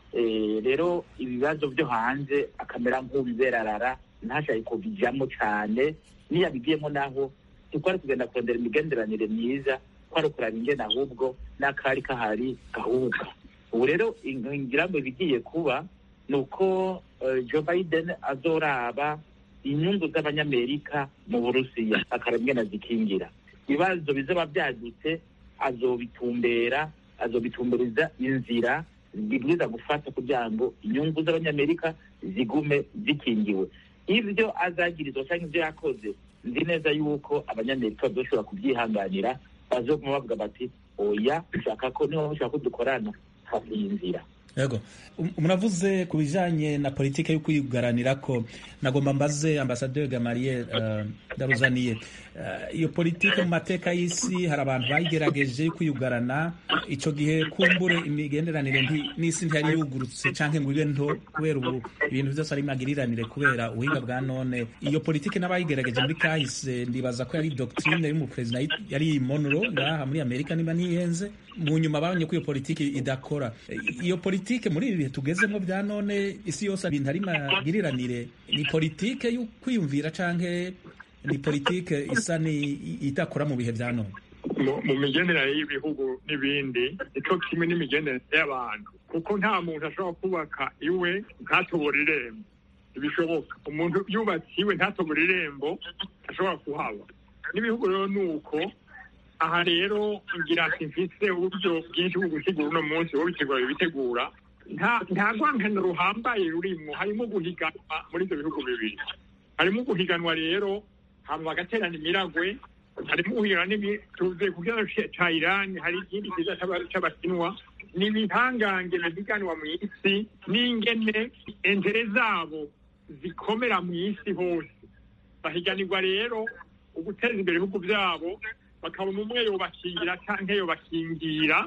Speaker 6: rero ibibazo byo hanze akamera nk'ubiberarara ntashake kubijyamo cyane niyo abigiyemo naho twari kugenda kurondera imigenderanire myiza twari kuraba ingene ahubwo n'akari kahari gahuka ubu rero ngira ngo ibigiye kuba ni uko Joe Biden azoraba inyungu z'abanyamerika mu burusiya akaraba ingene azikingira ibibazo bizaba byadutse azobitumbera azobitumbereza inzira bibwiza gufata kugira ngo inyungu z'abanyamerika zigume zikingiwe ibyo azagirizwa cyangwa ibyo yakoze nzi neza yuko abanyamerika bazoshobora kubyihanganira bazoguma bavuga bati oya ushaka ko niba mushaka ko dukorana hafi y'inzira
Speaker 1: yego muravuze ku bijanye na politike yo kwigaranira ko nagomba mbaze ambasaderi gamariye uh, ndaruzaniye uh, iyo politike mu mateka y'isi hari abantu bayigerageje kwiyugarana ico gihe kumbure imigenderanire n'isi ntiyari yugurutse canke ngo ibe nto kubera ubu ibintu vyose ari magiriranire kubera ubuhinga bwa none iyo politike n'abayigerageje muri kahise ndibaza ko yari doctrine y'umuperezida yari Monroe ngaha muri Amerika niba ntiyenze mu nyuma babonye ko iyo politike idakora iyo politike muri ibi bihe tugezemo bya none isi yose ibintu ari magiriranire ni politike yo kwiyumvira canke ni politike isa ni idakora mu bihe bya none
Speaker 7: mu migenderanire y'ibihugu n'ibindi nico kimwe n'imigenderanire y'abantu kuko nta muntu ashobora kubaka iwe ntatobora irembo ntibishoboka umuntu yubatse iwe ntatobora irembo ashobora kuhaba n'ibihugu rero ni uko aha rero ngira ati mfise uburyo bwinshi bwo gusigura uno munsi wo bitegura bibitegura nta nta rwangano ruhambaye rurimwo harimo guhiganwa muri ibyo bihugu bibiri harimo guhiganwa rero hama bagaterana imiragwe harimo guhiganwa tuze ku kibazo ca irani hari ikindi kiza c'abakinwa ni ibihangange bihiganwa mu isi n'ingene entere zabo zikomera mu isi hose bahiganirwa rero uguteza imbere ibihugu byabo bakabona umwe yobakingira canke yobakingira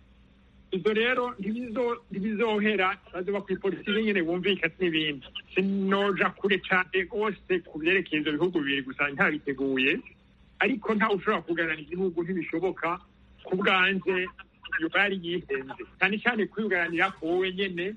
Speaker 7: ivyo rero ntibizohera bazoba kw'ipolitiki nyene bumvikana n'ibindi sinoja kure cane rwose ku vyerekeye ivyo bihugu bibiri gusa ntabiteguye ariko ntawe ushobora kuganana igihugu ntibishoboka ku bwanje yoba yari yihenze cyane cyane kwiyugaranira ko wowe nyene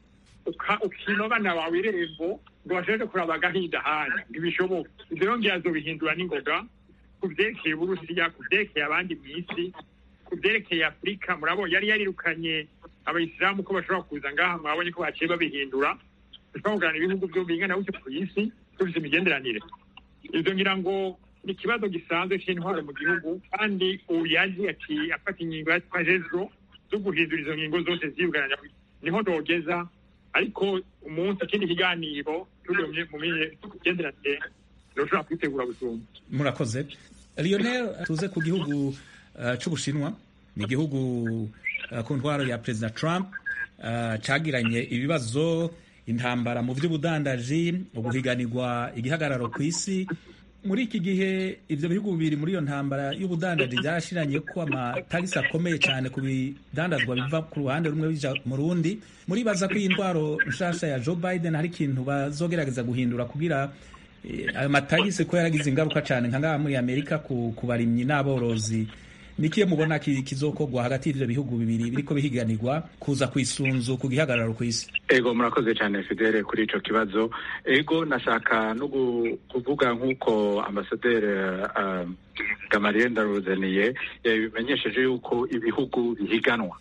Speaker 7: ukima abana bawe irembo ngo bashobore kuraba agahinda ahandi ntibishoboka ivyo rero ngira azobihindura n'ingoga ku vyerekeye uburusiya ku vyerekeye abandi mw'isi ku vyerekeye afurika murabona yari yarirukanye abayisilamu ko bashobora kuza ngaha mwabonye ko baciye babihindura bashobora kugana ibihugu vyo bingana gutyo ku isi dufise imigenderanire ivyo ngira ngo ni ikibazo gisanzwe c'intwaro mu gihugu kandi ubu yaje ati afata ingingo yatwajejo zo guhindura izo ngingo zose ziyugaranya niho nogeza ariko umunsi ikindi kiganiro turi mu migenderanire ntushobora kwitegura gusumba
Speaker 1: murakoze lionel tuze ku gihugu uh, c'ubushinwa ni igihugu uh, ku ntwaro ya perezida trump uh, cagiranye ibibazo intambara mu vy'ubudandaji uguhiganirwa igihagararo ku isi muri iki gihe ivyo bihugu bibiri muri iyo ntambara y'ubudandaji vyarashiranye ko amatagisi akomeye cyane ku bidandazwa biva ku ruhande rumwe bija mu rundi muribaza ko iyi ndwaro nshasha ya joe biden hari ikintu bazogerageza guhindura kugira ayo matagisi ko yaragize ingaruka cyane nka ngaha muri amerika ku barimyi n'aborozi nikiye mubona kizokorwa hagati y'ivyo bihugu bibiri biriko bihiganirwa kuza kwisunzu ku gihagararo ku isi
Speaker 4: ego murakoze cyane fidele kuri ico kibazo ego nashaka no kuvuga nk'uko ambasaderi uh, gamariye ndaruzaniye yabimenyesheje yuko ibihugu bihiganwa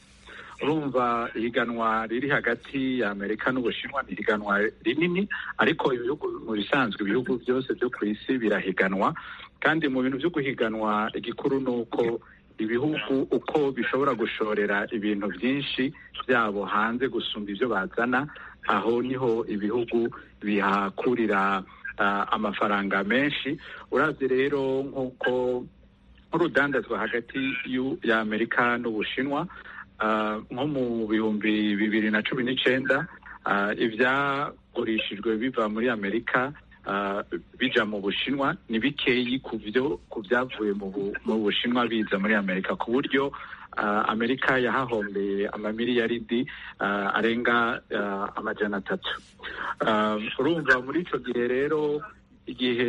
Speaker 4: urumva ihiganwa riri hagati ya amerika n'ubushinwa ni ihiganwa rinini ariko ibihugu mu bisanzwe ibihugu byose byo ku isi birahiganwa kandi mu bintu byo guhiganwa igikuru ni uko ibihugu uko bishobora gushorera ibintu byinshi byabo hanze gusumba ibyo bazana aho niho ibihugu bihakurira uh, amafaranga menshi uravye rero nk'uko nk'urudandazwa hagati ya amerika n'ubushinwa nko mu bihumbi bibiri na cumi n'icenda ibyagurishijwe biva muri amerika bija mu bushinwa ni bikeyi ku byo ku byavuye mu bushinwa biza muri amerika ku buryo amerika yahahombeye amamiliyaridi arenga amajana atatu urumva muri icyo gihe rero igihe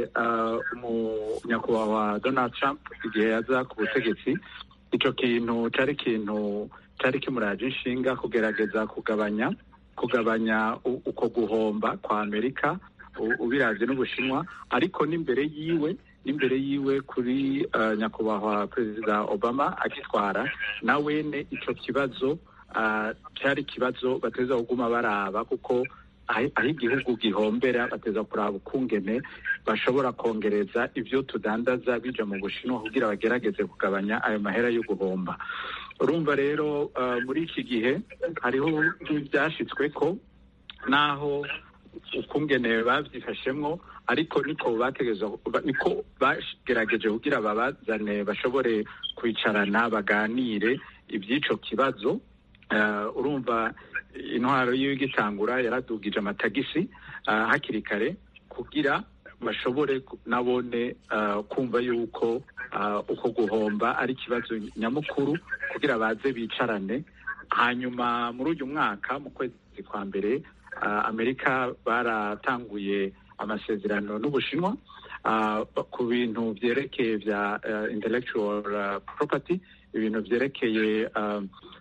Speaker 4: nyakubahwa donald trump igihe yaza ku butegetsi icyo kintu cyari ikintu cyari kimuraje inshinga kugerageza kugabanya kugabanya uko guhomba kwa amerika ubiravye n'ubushinwa ariko n'imbere yiwe n'imbere yiwe kuri uh, nyakubahwa perezida obama agitwara na wene ico kibazo cyari uh, ikibazo bateza kuguma baraba kuko aho igihugu gihombera bateza kuraba ukungene bashobora kongereza ivyo tudandaza bija mu bushinwa kugira bagerageze kugabanya ayo mahera yo guhomba urumva rero uh, muri iki gihe hariho byashitsweko naho ukungene bavyifashemwo ariko niko bategeza niko bagerageje kugira babazane bashobore kwicarana baganire iby'ico kibazo uh, urumva intwaro yiwe igitangura yaradugije amatagisi uh, hakiri kare kugira bashobore nabone uh, kumva yuko uko guhomba ari ikibazo nyamukuru kugira baze bicarane hanyuma muri uyu mwaka mu kwezi kwa mbere uh, amerika baratanguye amasezerano n'ubushinwa uh, ku bintu vyerekeye vya uh, intellectual uh, property ibintu vyerekeye uh,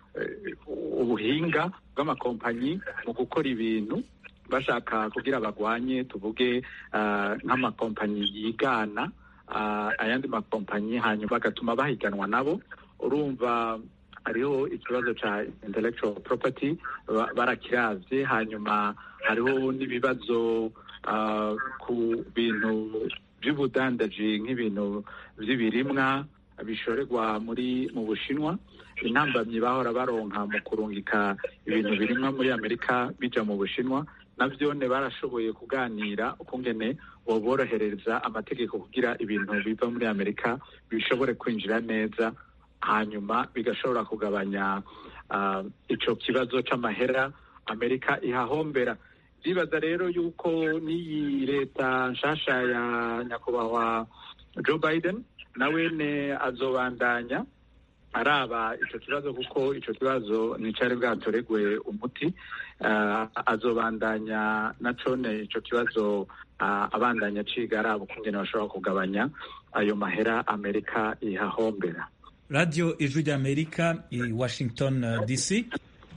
Speaker 4: ubuhinga bw'amakompanyi mu gukora ibintu bashaka kugira bagwanye tuvuge uh, nk'amakompanyi yigana uh, ayandi makompanyi hanyuma bagatuma bahiganwa nabo urumva hariho ikibazo ca intellectual property barakiravye hanyuma hariho n'ibibazo uh, ku bintu vy'ubudandaji nk'ibintu vy'ibirimwa bishorerwa muri mu bushinwa intambamyi bahora baronka mu kurungika ibintu birimwa muri amerika bija mu bushinwa navyone barashoboye kuganira ukungene boborohereza amategeko kugira ibintu biva muri amerika bishobore kwinjira neza hanyuma bigashobora kugabanya uh, ico kibazo c'amahera amerika ihahombera ndibaza rero yuko n'iyi leta nshasha ya nyakubahwa joe biden nawene azobandanya araba ico kibazo kuko ico kibazo nicari bwatoregwe umuti uh, azobandanya na cone ico kibazo uh, abandanya ciga araba ukungene bashobora kugabanya ayo mahera amerika ihahombera
Speaker 1: radiyo ijwi ry'amerika i washington uh, dc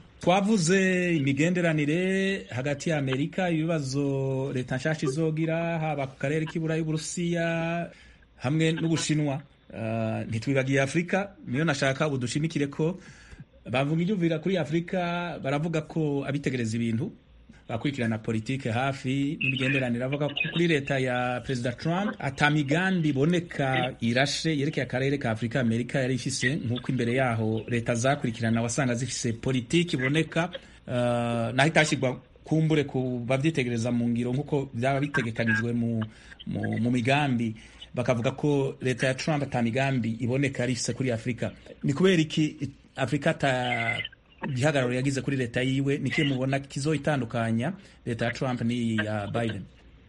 Speaker 1: twavuze imigenderanire hagati ya amerika ibibazo leta nshasha izogira haba ku karere k'iburayi y'uburusiya hamwe n'ubushinwa uh, ntitwibagiye afurika niyo nashaka ubu dushimikire ko bavuga ibyumvira kuri afurika baravuga ko abitegereza ibintu bakurikirana politike hafi n'imigenderanire avuga ko kuri leta ya perezida Trump ata migambi iboneka irashe yerekeye akarere ka Afurika Amerika yari ifise nk'uko imbere yaho leta zakurikirana wasanga zifise politiki iboneka uh, naho itashyirwa kumbure ku bavyitegereza mu ngiro nk'uko byaba bitegekanijwe mu, mu, mu migambi bakavuga ko leta ya Trump ata migambi iboneka yari ifise kuri Afurika ni kubera iki Afurika ata igihagararo yagize kuri leta yiwe niki mubona kizoitandukanya leta ya Trump n'iya Biden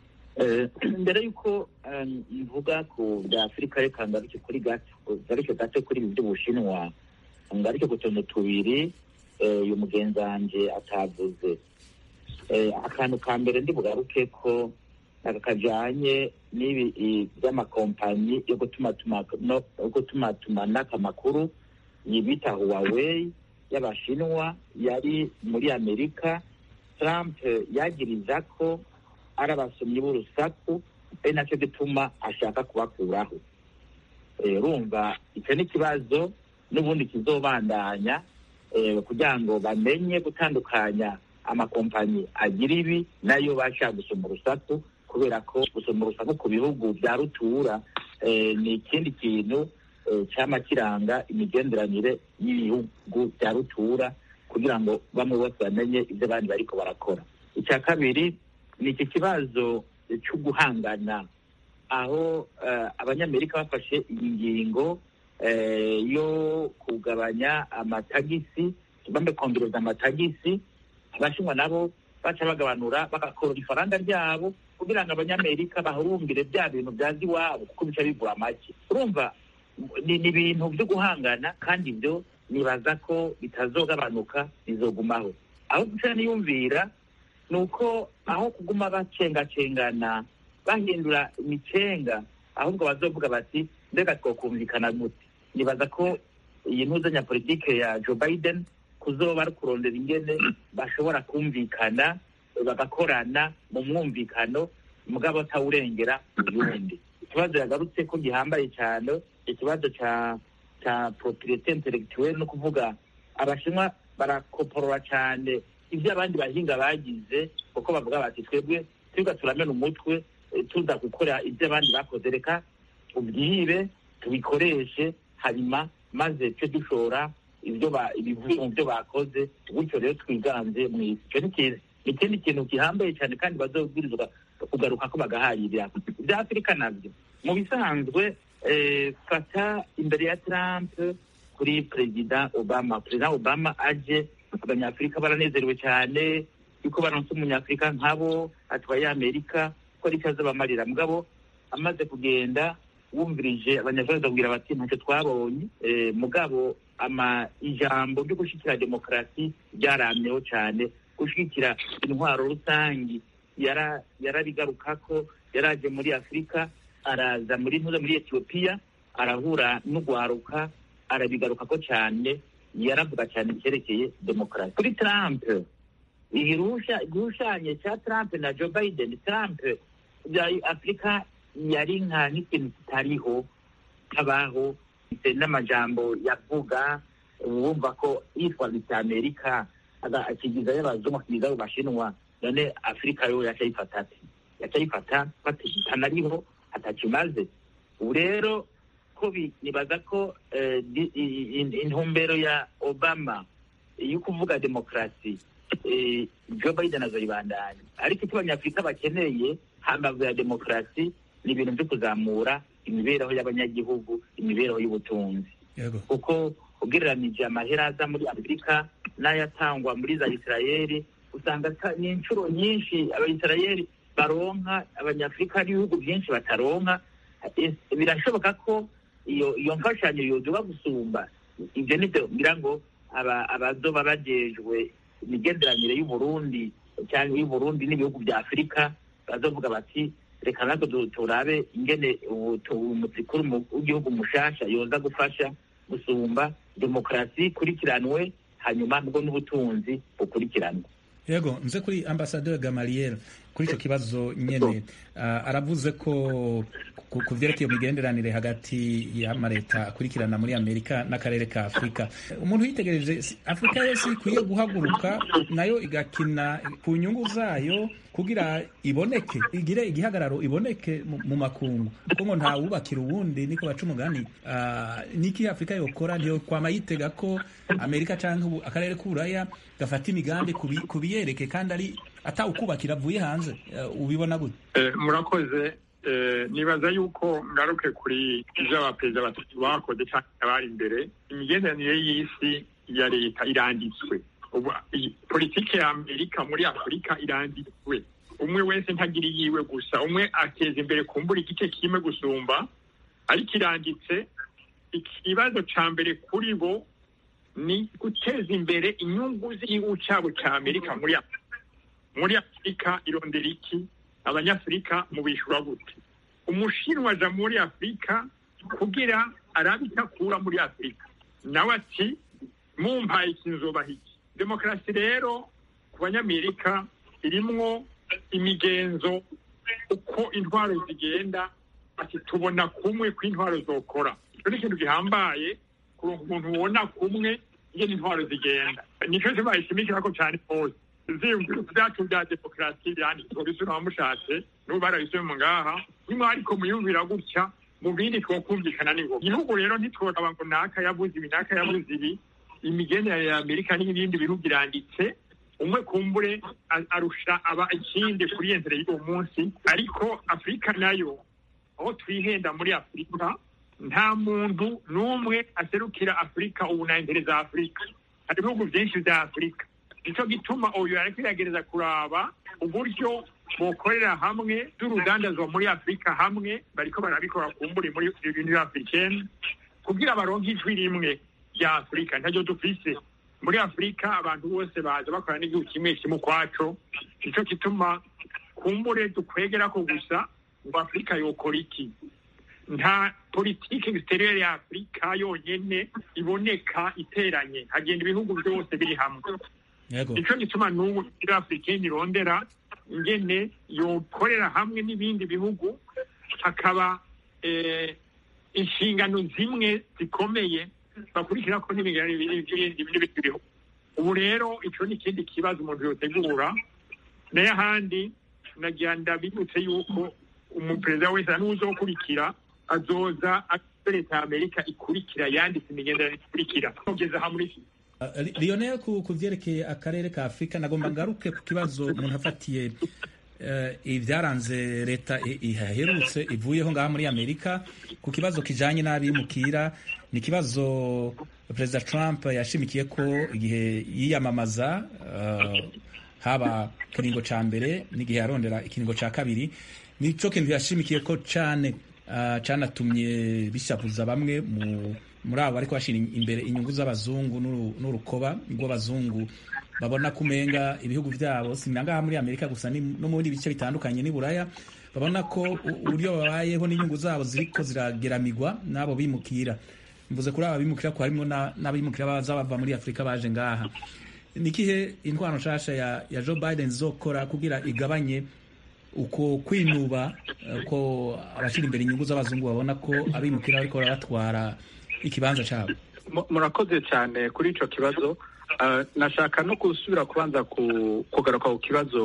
Speaker 6: mbere y'uko mvuga ku bya afurika reka ngaruke kuri gato gato kuri ibi by'ubushinwa ngaruke ku tuntu tubiri uyu mugenzi wanjye atavuze akantu ka mbere ndi bugaruke ko aka kajyanye n'ibi by'amakompanyi yo gutumatumanako amakuru bita huawei y'abashinwa yari muri amerika trump yagiriza ko ari abasomyi b'urusaku ari nacyo gituma ashaka kubakuraho urumva icyo ni ikibazo n'ubundi kizobandanya kugira ngo bamenye gutandukanya amakompanyi agira ibi nayo bashaka gusoma urusaku kubera ko gusoma urusaku ku bihugu bya rutura ni ikindi kintu cyama kiranga imigenderanire y'ibihugu bya rutura kugira ngo bamwe bose bamenye ibyo abandi bariko barakora icya kabiri ni iki kibazo cyo guhangana aho abanyamerika bafashe iyi ngingo yo kugabanya amatagisi bambe kongereza amatagisi abashinwa nabo baca bagabanura bagakorora ifaranga ryabo kugira ngo abanyamerika bahurumbire bya bintu byaza iwabo kuko bica bigura make urumva ni ibintu byo guhangana kandi ibyo nibaza ko bitazogabanuka bizogumaho aho guca niyumvira ni uko aho kuguma bacengacengana bahindura imicenga ahubwo bazovuga bati mbega twakumvikana gute nibaza ko iyi ntuzanyapolitike ya joe biden kuzoba ari kurondera ingene bashobora kumvikana bagakorana mu mwumvikano mugabo atawurengera uyundi ikibazo yagarutse ko gihambaye cyane ikibazo cya cya propriete intellectuelle no kuvuga abashinwa barakoporora cyane ibyo abandi bahinga bagize kuko bavuga bati twebwe twiga turamena umutwe tuza gukora ibyo abandi bakoze reka tubyibe tubikoreshe hanyuma maze twe dushora ibyo ibivuye mu byo bakoze gutyo rero twiganze mu isi icyo ni ikindi kintu gihambaye cyane kandi bazobwirizwa kugaruka ko bagahayirira ibya afurika nabyo mu bisanzwe fata imbere ya trump kuri perezida obama perezida obama aje abanyafurika baranezerewe cyane yuko baronse umunyafurika nkabo atwaye amerika ko ari icyo azabamarira mugabo amaze kugenda wumvirije abanyafurika bakabwira bati ntacyo twabonye mugabo ama ijambo ryo gushyigikira demokarasi ryaramyeho cyane gushyigikira intwaro rusange yarabigaruka ko yaraje muri afurika araza muri ntuza muri etiyopiya arahura n'ugwaruka arabigaruka ko cyane yaravuga cyane icyerekeye demokarasi kuri trump igishushanyo cya trump na joe biden trump bya afurika yari nka nk'ikintu kitariho kabaho n'amajambo yavuga wumva ko yitwaza amerika akigizayo abazungu akigizayo bashinwa none afurika yo yacayifata ati yacayifata batanariho atakimaze ubu rero ko nibaza ko intumbero ya obama yo kuvuga demokarasi joe biden azoyibandanya ariko icyo abanyafurika bakeneye hambavu ya demokarasi ni ibintu byo kuzamura imibereho y'abanyagihugu imibereho y'ubutunzi kuko ugereranije amahera aza muri afurika n'ayatangwa muri za isirayeli usanga ni inshuro nyinshi abayisirayeli baronka abanyafurika n'ibihugu byinshi bataronka birashoboka ko iyo iyo mfashanyo yoduba gusumba ibyo nibyo ngira ngo abazoba bajejwe imigenderanire y'uburundi cyangwa y'uburundi n'ibihugu bya afurika bazovuga bati reka natwe turabe ingene umutsikuru w'igihugu mushasha yoza gufasha gusumba demokarasi ikurikiranwe hanyuma nubwo n'ubutunzi bukurikiranwe
Speaker 1: yego nze kuri ambasaderi gamaliel kuri icyo kibazo nyine aravuze ko ku byerekeye imigenderanire hagati y'amaleta akurikirana muri amerika n'akarere ka afurika umuntu yitegereje afurika yose ikwiye guhaguruka nayo igakina ku nyungu zayo kugira iboneke igire igihagararo iboneke mu makungu kuko ngo ntawubakira uwundi niko baca umugani niki afurika yokora ntiyo kwama yitega ko amerika cyangwa akarere k'uburaya gafata imigambi ku biyereke kandi ari atawukubakira avuye hanze ubibona gute
Speaker 7: murakoze nibaza yuko ngaruke kuri ibyo abaperezida batatu bakoze cyangwa abari imbere imigenderanire y'isi ya leta iranditswe politiki ya amerika muri afurika iranditswe umwe wese ntagira iyiwe gusa umwe ateza imbere kumbura igice kimwe gusumba ariko iranditse ikibazo cya mbere kuri bo ni guteza imbere inyungu z'igihugu cyabo cya amerika muri afurika muri afurika irondera iki abanyafurika mubishyura gute umushinwa aja muri afurika kugira arabe icyo akura muri afurika nawe ati mumpaye ikinzobaha iki demokarasi rero ku banyamerika irimwo imigenzo uko intwaro zigenda ati tubona kumwe ko intwaro zokora icyo ni ikintu gihambaye kuronka umuntu ubona kumwe ingene intwaro zigenda nicyo cyo bayishimikira ko cyane hose ivyiyumviro vyacu vya demokarasi vyanditswe bisura wamushatse n'ubu barabisoma ngaha nimwe ariko muyumvira gutya mu bindi twokumvikana ni ngombwa igihugu rero ntitworaba ngo naka yavuze ibi naka yavuze ibi imigenderanire ya amerika n'ibindi bihugu iranditse umwe kumbure arusha aba ikindi kuri yentere y'uwo munsi ariko afurika nayo aho twihenda muri afurika nta muntu n'umwe aserukira afurika ubu na imbere za afurika hari ibihugu byinshi bya afurika nicyo gituma uyu ariko yagereza kuraba uburyo bokorera hamwe z'urudandazwa muri afurika hamwe bariko barabikora kumburi muri union africaine kugira baronke ijwi rimwe rya afurika ntaryo dufise muri afurika abantu bose baza bakora n'igihugu kimwe kimwe ukwaco nicyo gituma kumbure dukwegera ko gusa ngo afurika yokora iki nta politiki exterieur ya afurika yonyene iboneka iteranye hagenda ibihugu byose biri hamwe
Speaker 1: yego
Speaker 7: nicyo gituma n'ubu muri afurika irondera ingene yokorera hamwe n'ibindi bihugu hakaba eh, inshingano zimwe zikomeye bakurikira ko n'imigenzo n'ibindi bihugu ubu rero icyo ni ikindi kibazo umuntu yotegura nayo ahandi nagira ndabibutse yuko umuperezida wese n'uzokurikira azoza azo leta ya amerika ikurikira yanditse imigenderanire ikurikira kugeza aha muri
Speaker 1: Uh, Li- Lionel ku ku vyerekeye akarere ka Afurika nagomba ngaruke ku kibazo umuntu afatiye uh, ibyaranze leta i- ihaherutse ivuyeho ngaha muri Amerika ku kibazo kijanye n'abimukira ni ikibazo Perezida Trump yashimikiye ko igihe yiyamamaza uh, haba kiringo ca mbere n'igihe yarondera ikiringo ca kabiri nico kintu yashimikiye ko cane uh, canatumye bishavuza bamwe mu muri abo ariko bashira imbere inyungu z'abazungu n'uru- n'urukoba rw'abazungu babona kumenga ibihugu byabo sinangaha muri amerika gusa ni- no mu bindi bice bitandukanye n'i buraya babona ko u- uburyo babayeho n'inyungu zabo ziriko zirageramigwa n'abo bimukira mvuze kuri aba bimukira ko harimo na- n'abimukira baza bava muri afurika baje ngaha ni ikihe intwaro nshasha ya, ya joe biden zokora kugira igabanye uko kwinuba eh, ko abashyira imbere inyungu z'abazungu babona ko abimukira bariko barabatwara ikibanza cyabo
Speaker 4: Mu- murakoze cyane kuri ico kibazo Uh, nashaka no gusubira kubanza ku- kugaruka ku kibazo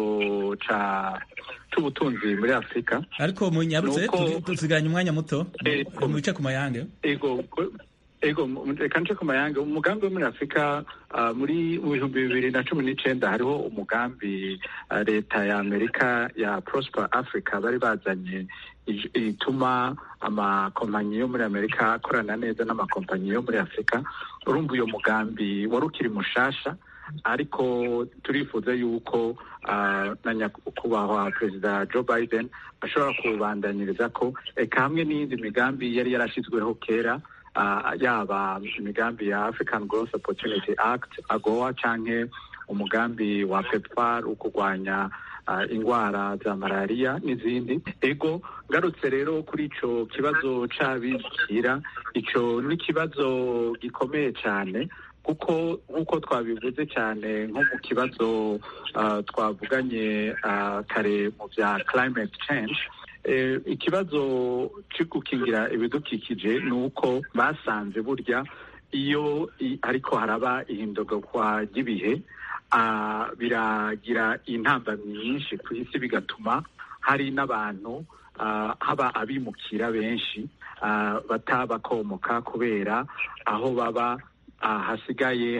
Speaker 4: ca c'ubutunzi muri afurika
Speaker 1: ariko munyarutse
Speaker 4: Nuko-
Speaker 1: tuzi- tusiganye umwanya muto
Speaker 4: Eh,
Speaker 1: mu bice ku mayange
Speaker 4: ego ego mu- reka nce ku mayange umugambi wo muri afurika ah, muri mu bihumbi bibiri na cumi n'icenda hariho umugambi ah, leta ya amerika ya prosper africa bari bazanye ij- ituma amakompanyi yo muri amerika akorana neza n'amakompanyi yo muri afurika urumva uyo mugambi wari ukiri mushasha ariko turifuza yuko ah, na nyakubahwa perezida joe biden ashobora kubandanyiriza ko eka hamwe n'iyindi migambi yari yarashyizweho kera ah, yaba imigambi ya african growth opportunity act agoa canke umugambi wa pepfar wo kurwanya ah, ingwara za malariya n'izindi ego ngarutse rero kuri ico kibazo c'abimukira ico ni ikibazo gikomeye cyane kuko nk'uko twabivuze cyane nko mu kibazo ah, twavuganye ah, kare mu bya climate change eh, ikibazo cyo gukingira ibidukikije ni uko basanze burya iyo i- ariko haraba ihindurwa ry'ibihe ah, biragira intambamyi nyinshi ku isi bigatuma hari n'abantu ah, haba abimukira benshi ah, batabakomoka kubera aho baba ah, hasigaye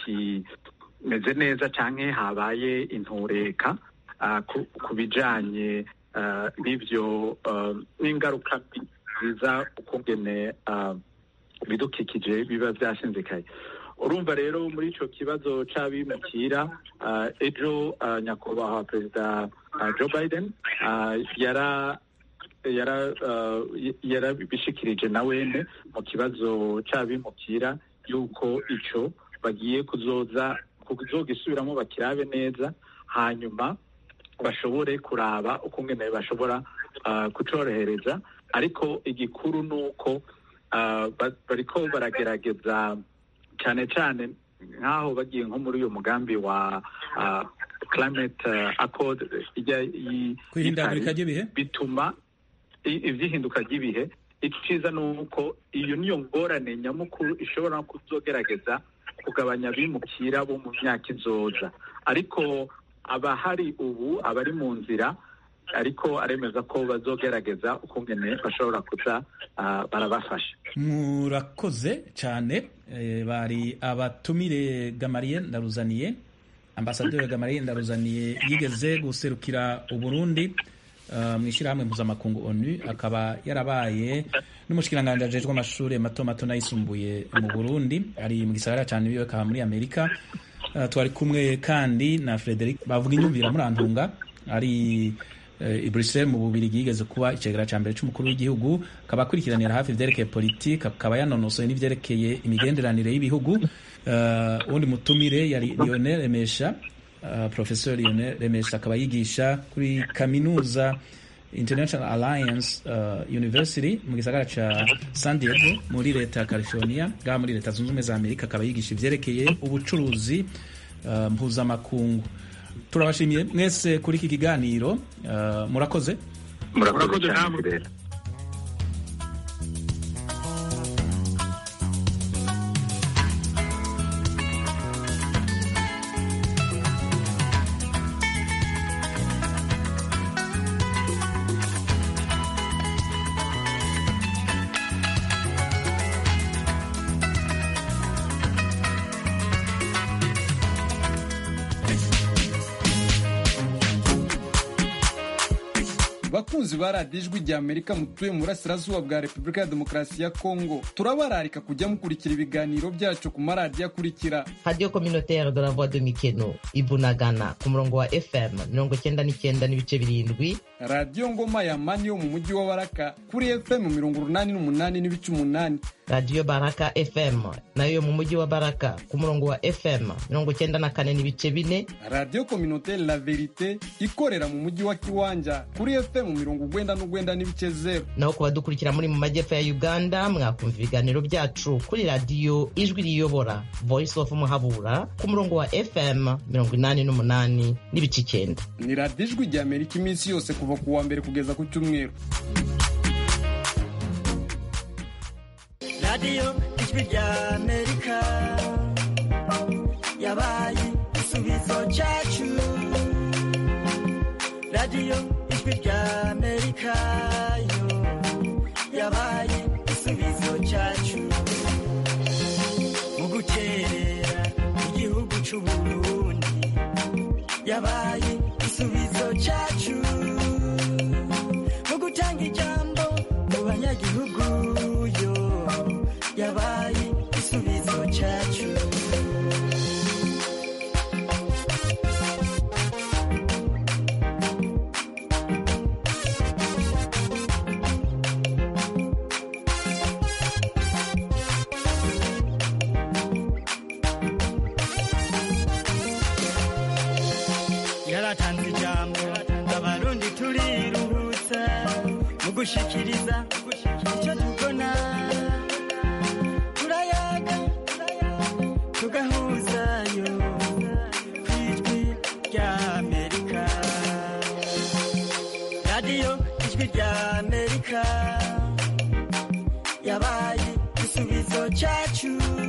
Speaker 4: hatakimeze neza canke habaye intureka ah, ku- ku bijanye ah, n'ivyo ah, n'ingaruka mbi ziza ukungene ah, ibidukikije biba vyashinzikaye urumva rero muri ico kibazo c'abimukira ah, ejo ah, nyakubahwa perezida ah, joe biden ah, yara yara ah, y- yarabishikirije na wene mu kibazo c'abimukira yuko ico bagiye kuzoza kuzogisubiramo bakirabe neza hanyuma bashobore kuraba ukungene bashobora ah, kucorohereza ariko igikuru ni uko ah, ba- bariko baragerageza cyane cyane nk'aho bagiye nko muri uyu mugambi wa ah, climate ah, accord ijya yi-
Speaker 1: kwihindagurika
Speaker 4: y'Ipari,
Speaker 1: ry'ibihe
Speaker 4: bituma i- ivyihinduka ry'ibihe iciza ni uko iyo niyo ngorane nyamukuru ishobora no kuzogerageza kugabanya abimukira bo mu myaka izoza ariko abahari ubu abari mu nzira ariko aremeza ko bazogerageza ukungene bashobora kuza ah, barabafasha
Speaker 1: murakoze cyane eh, bari abatumire gamariye ndaruzaniye ambasaderi gamariye ndaruzaniye yigeze guserukira uburundi uh, mu ishyirahamwe mpuzamakungu onu akaba yarabaye n'umushikiranganji ajejwe amashuri mato mato n'ayisumbuye mu burundi ari mu gisagara ca new york aha muri amerika uh, twari kumwe kandi na frederic bavuga inyumvira murantunga ari i Bruxelles mu bubirigi yigeze kuba icegera ca mbere c'umukuru w'igihugu akaba akurikiranira hafi ivyerekeye politike akaba yanonosoye n'ivyerekeye imigenderanire y'ibihugu uwundi uh, mutumire yari Lionel Remesha uh, Professor Lionel Remesha akaba yigisha kuri kaminuza International Alliance uh, University mu gisagara ca San Diego muri leta ya California ngaha muri leta zunze ubumwe za Amerika akaba yigisha ivyerekeye ubucuruzi uh, mpuzamakungu turabashimiye mwese kuri iki kiganiro uh, murakoze
Speaker 4: murakoze cyane
Speaker 9: bakunzi ba radiyo ijwi rya amerika mutuye mu burasirazuba bwa repubulika ya demokarasi ya kongo turabararika kujya mukurikira ibiganiro byacu ku maradiyo akurikira
Speaker 2: radiyo kominotere de la voix de mikeno ibunagana ku murongo wa fm mirongo cyenda n'icyenda n'ibice birindwi
Speaker 9: radiyo ngoma ya mani yo mu mujyi wa baraka kuri fm mirongo urunani n'umunani n'ibice umunani
Speaker 2: radiyo baraka fm nayo mu mujyi wa baraka ku murongo wa fm mirongo cyenda na kane n'ibice bine
Speaker 9: radiyo kominotere la verite ikorera mu mujyi wa kiwanja kuri fm mirongo ugwenda n'ugwenda n'ibice zeru
Speaker 2: naho ku badukurikira muri mu majyepfo ya uganda mwakumva ibiganiro byacu kuri radiyo ijwi riyobora voice of muhabura ku murongo wa fm mirongo inani n'umunani n'ibice icyenda
Speaker 9: ni radiyo ijwi rya amerika iminsi yose kuva ku wa mbere kugeza ku cyumweru
Speaker 10: radiyo ijwi rya amerika yabaye igisubizo cyacu radiyo ijwi rya amerika yo yabaye igisubizo cyacu mu gukerera igihugu cy'uburundi yabaye igisubizo cyacu mu gutanga ijambo mu banyagihugu yo yabaye igisubizo cyacu yaratanze ijambo abarundi turiruhutsa mu gushikiriza icyo tubona turayaga tugahuzayo ku ijwi rya amerika radiyo ijwi rya amerika yabaye igisubizo cyacu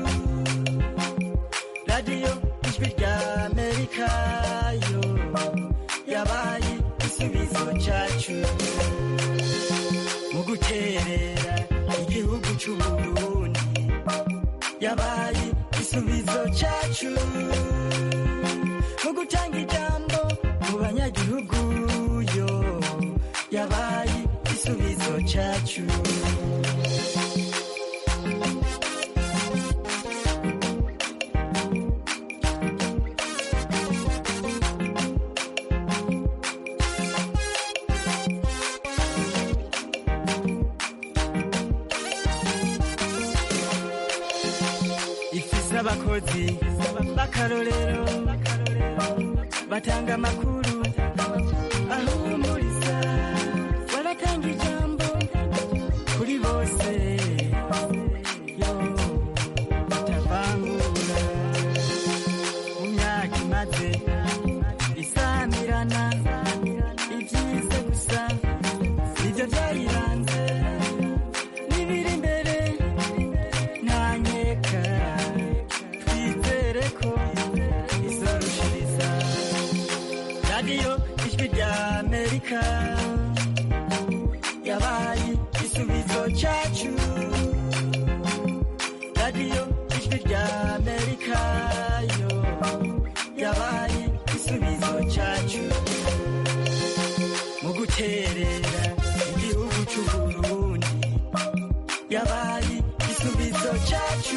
Speaker 10: radiyo ijwi rya amerika yo yabaye igisubizo cyacu mu guterera igihugu cy'uburundi yabaye igisubizo cyacu mu gutanga ijambo mu banyagihugu yo yabaye igisubizo cyacu ifise abakozi b'akarorero batanga amakuru ahumuriza baratanga ijambo kuri bose yo batavangura mu myaka imaze isamirana ibyize gusa nibyo byayiranze n'ibiri imbere ntanyeka twizere ko izorushiriza radiyo ijwi rya amerika yabaye igisubizo cyacu radiyo ijwi rya amerika yo yabaye igisubizo cyacu mu gutera yabaye igisubizo cyacu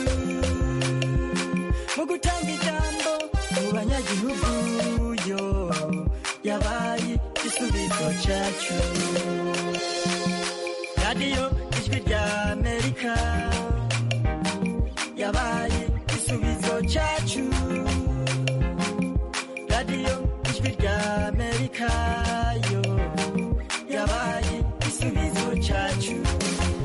Speaker 10: mu gutanga ijambo mu banyagihugu yo yabaye igisubizo cyacu radiyo ijwi rya amerika yabaye igisubizo cyacu radiyo ijwi rya amerika yo yabaye igisubizo cyacu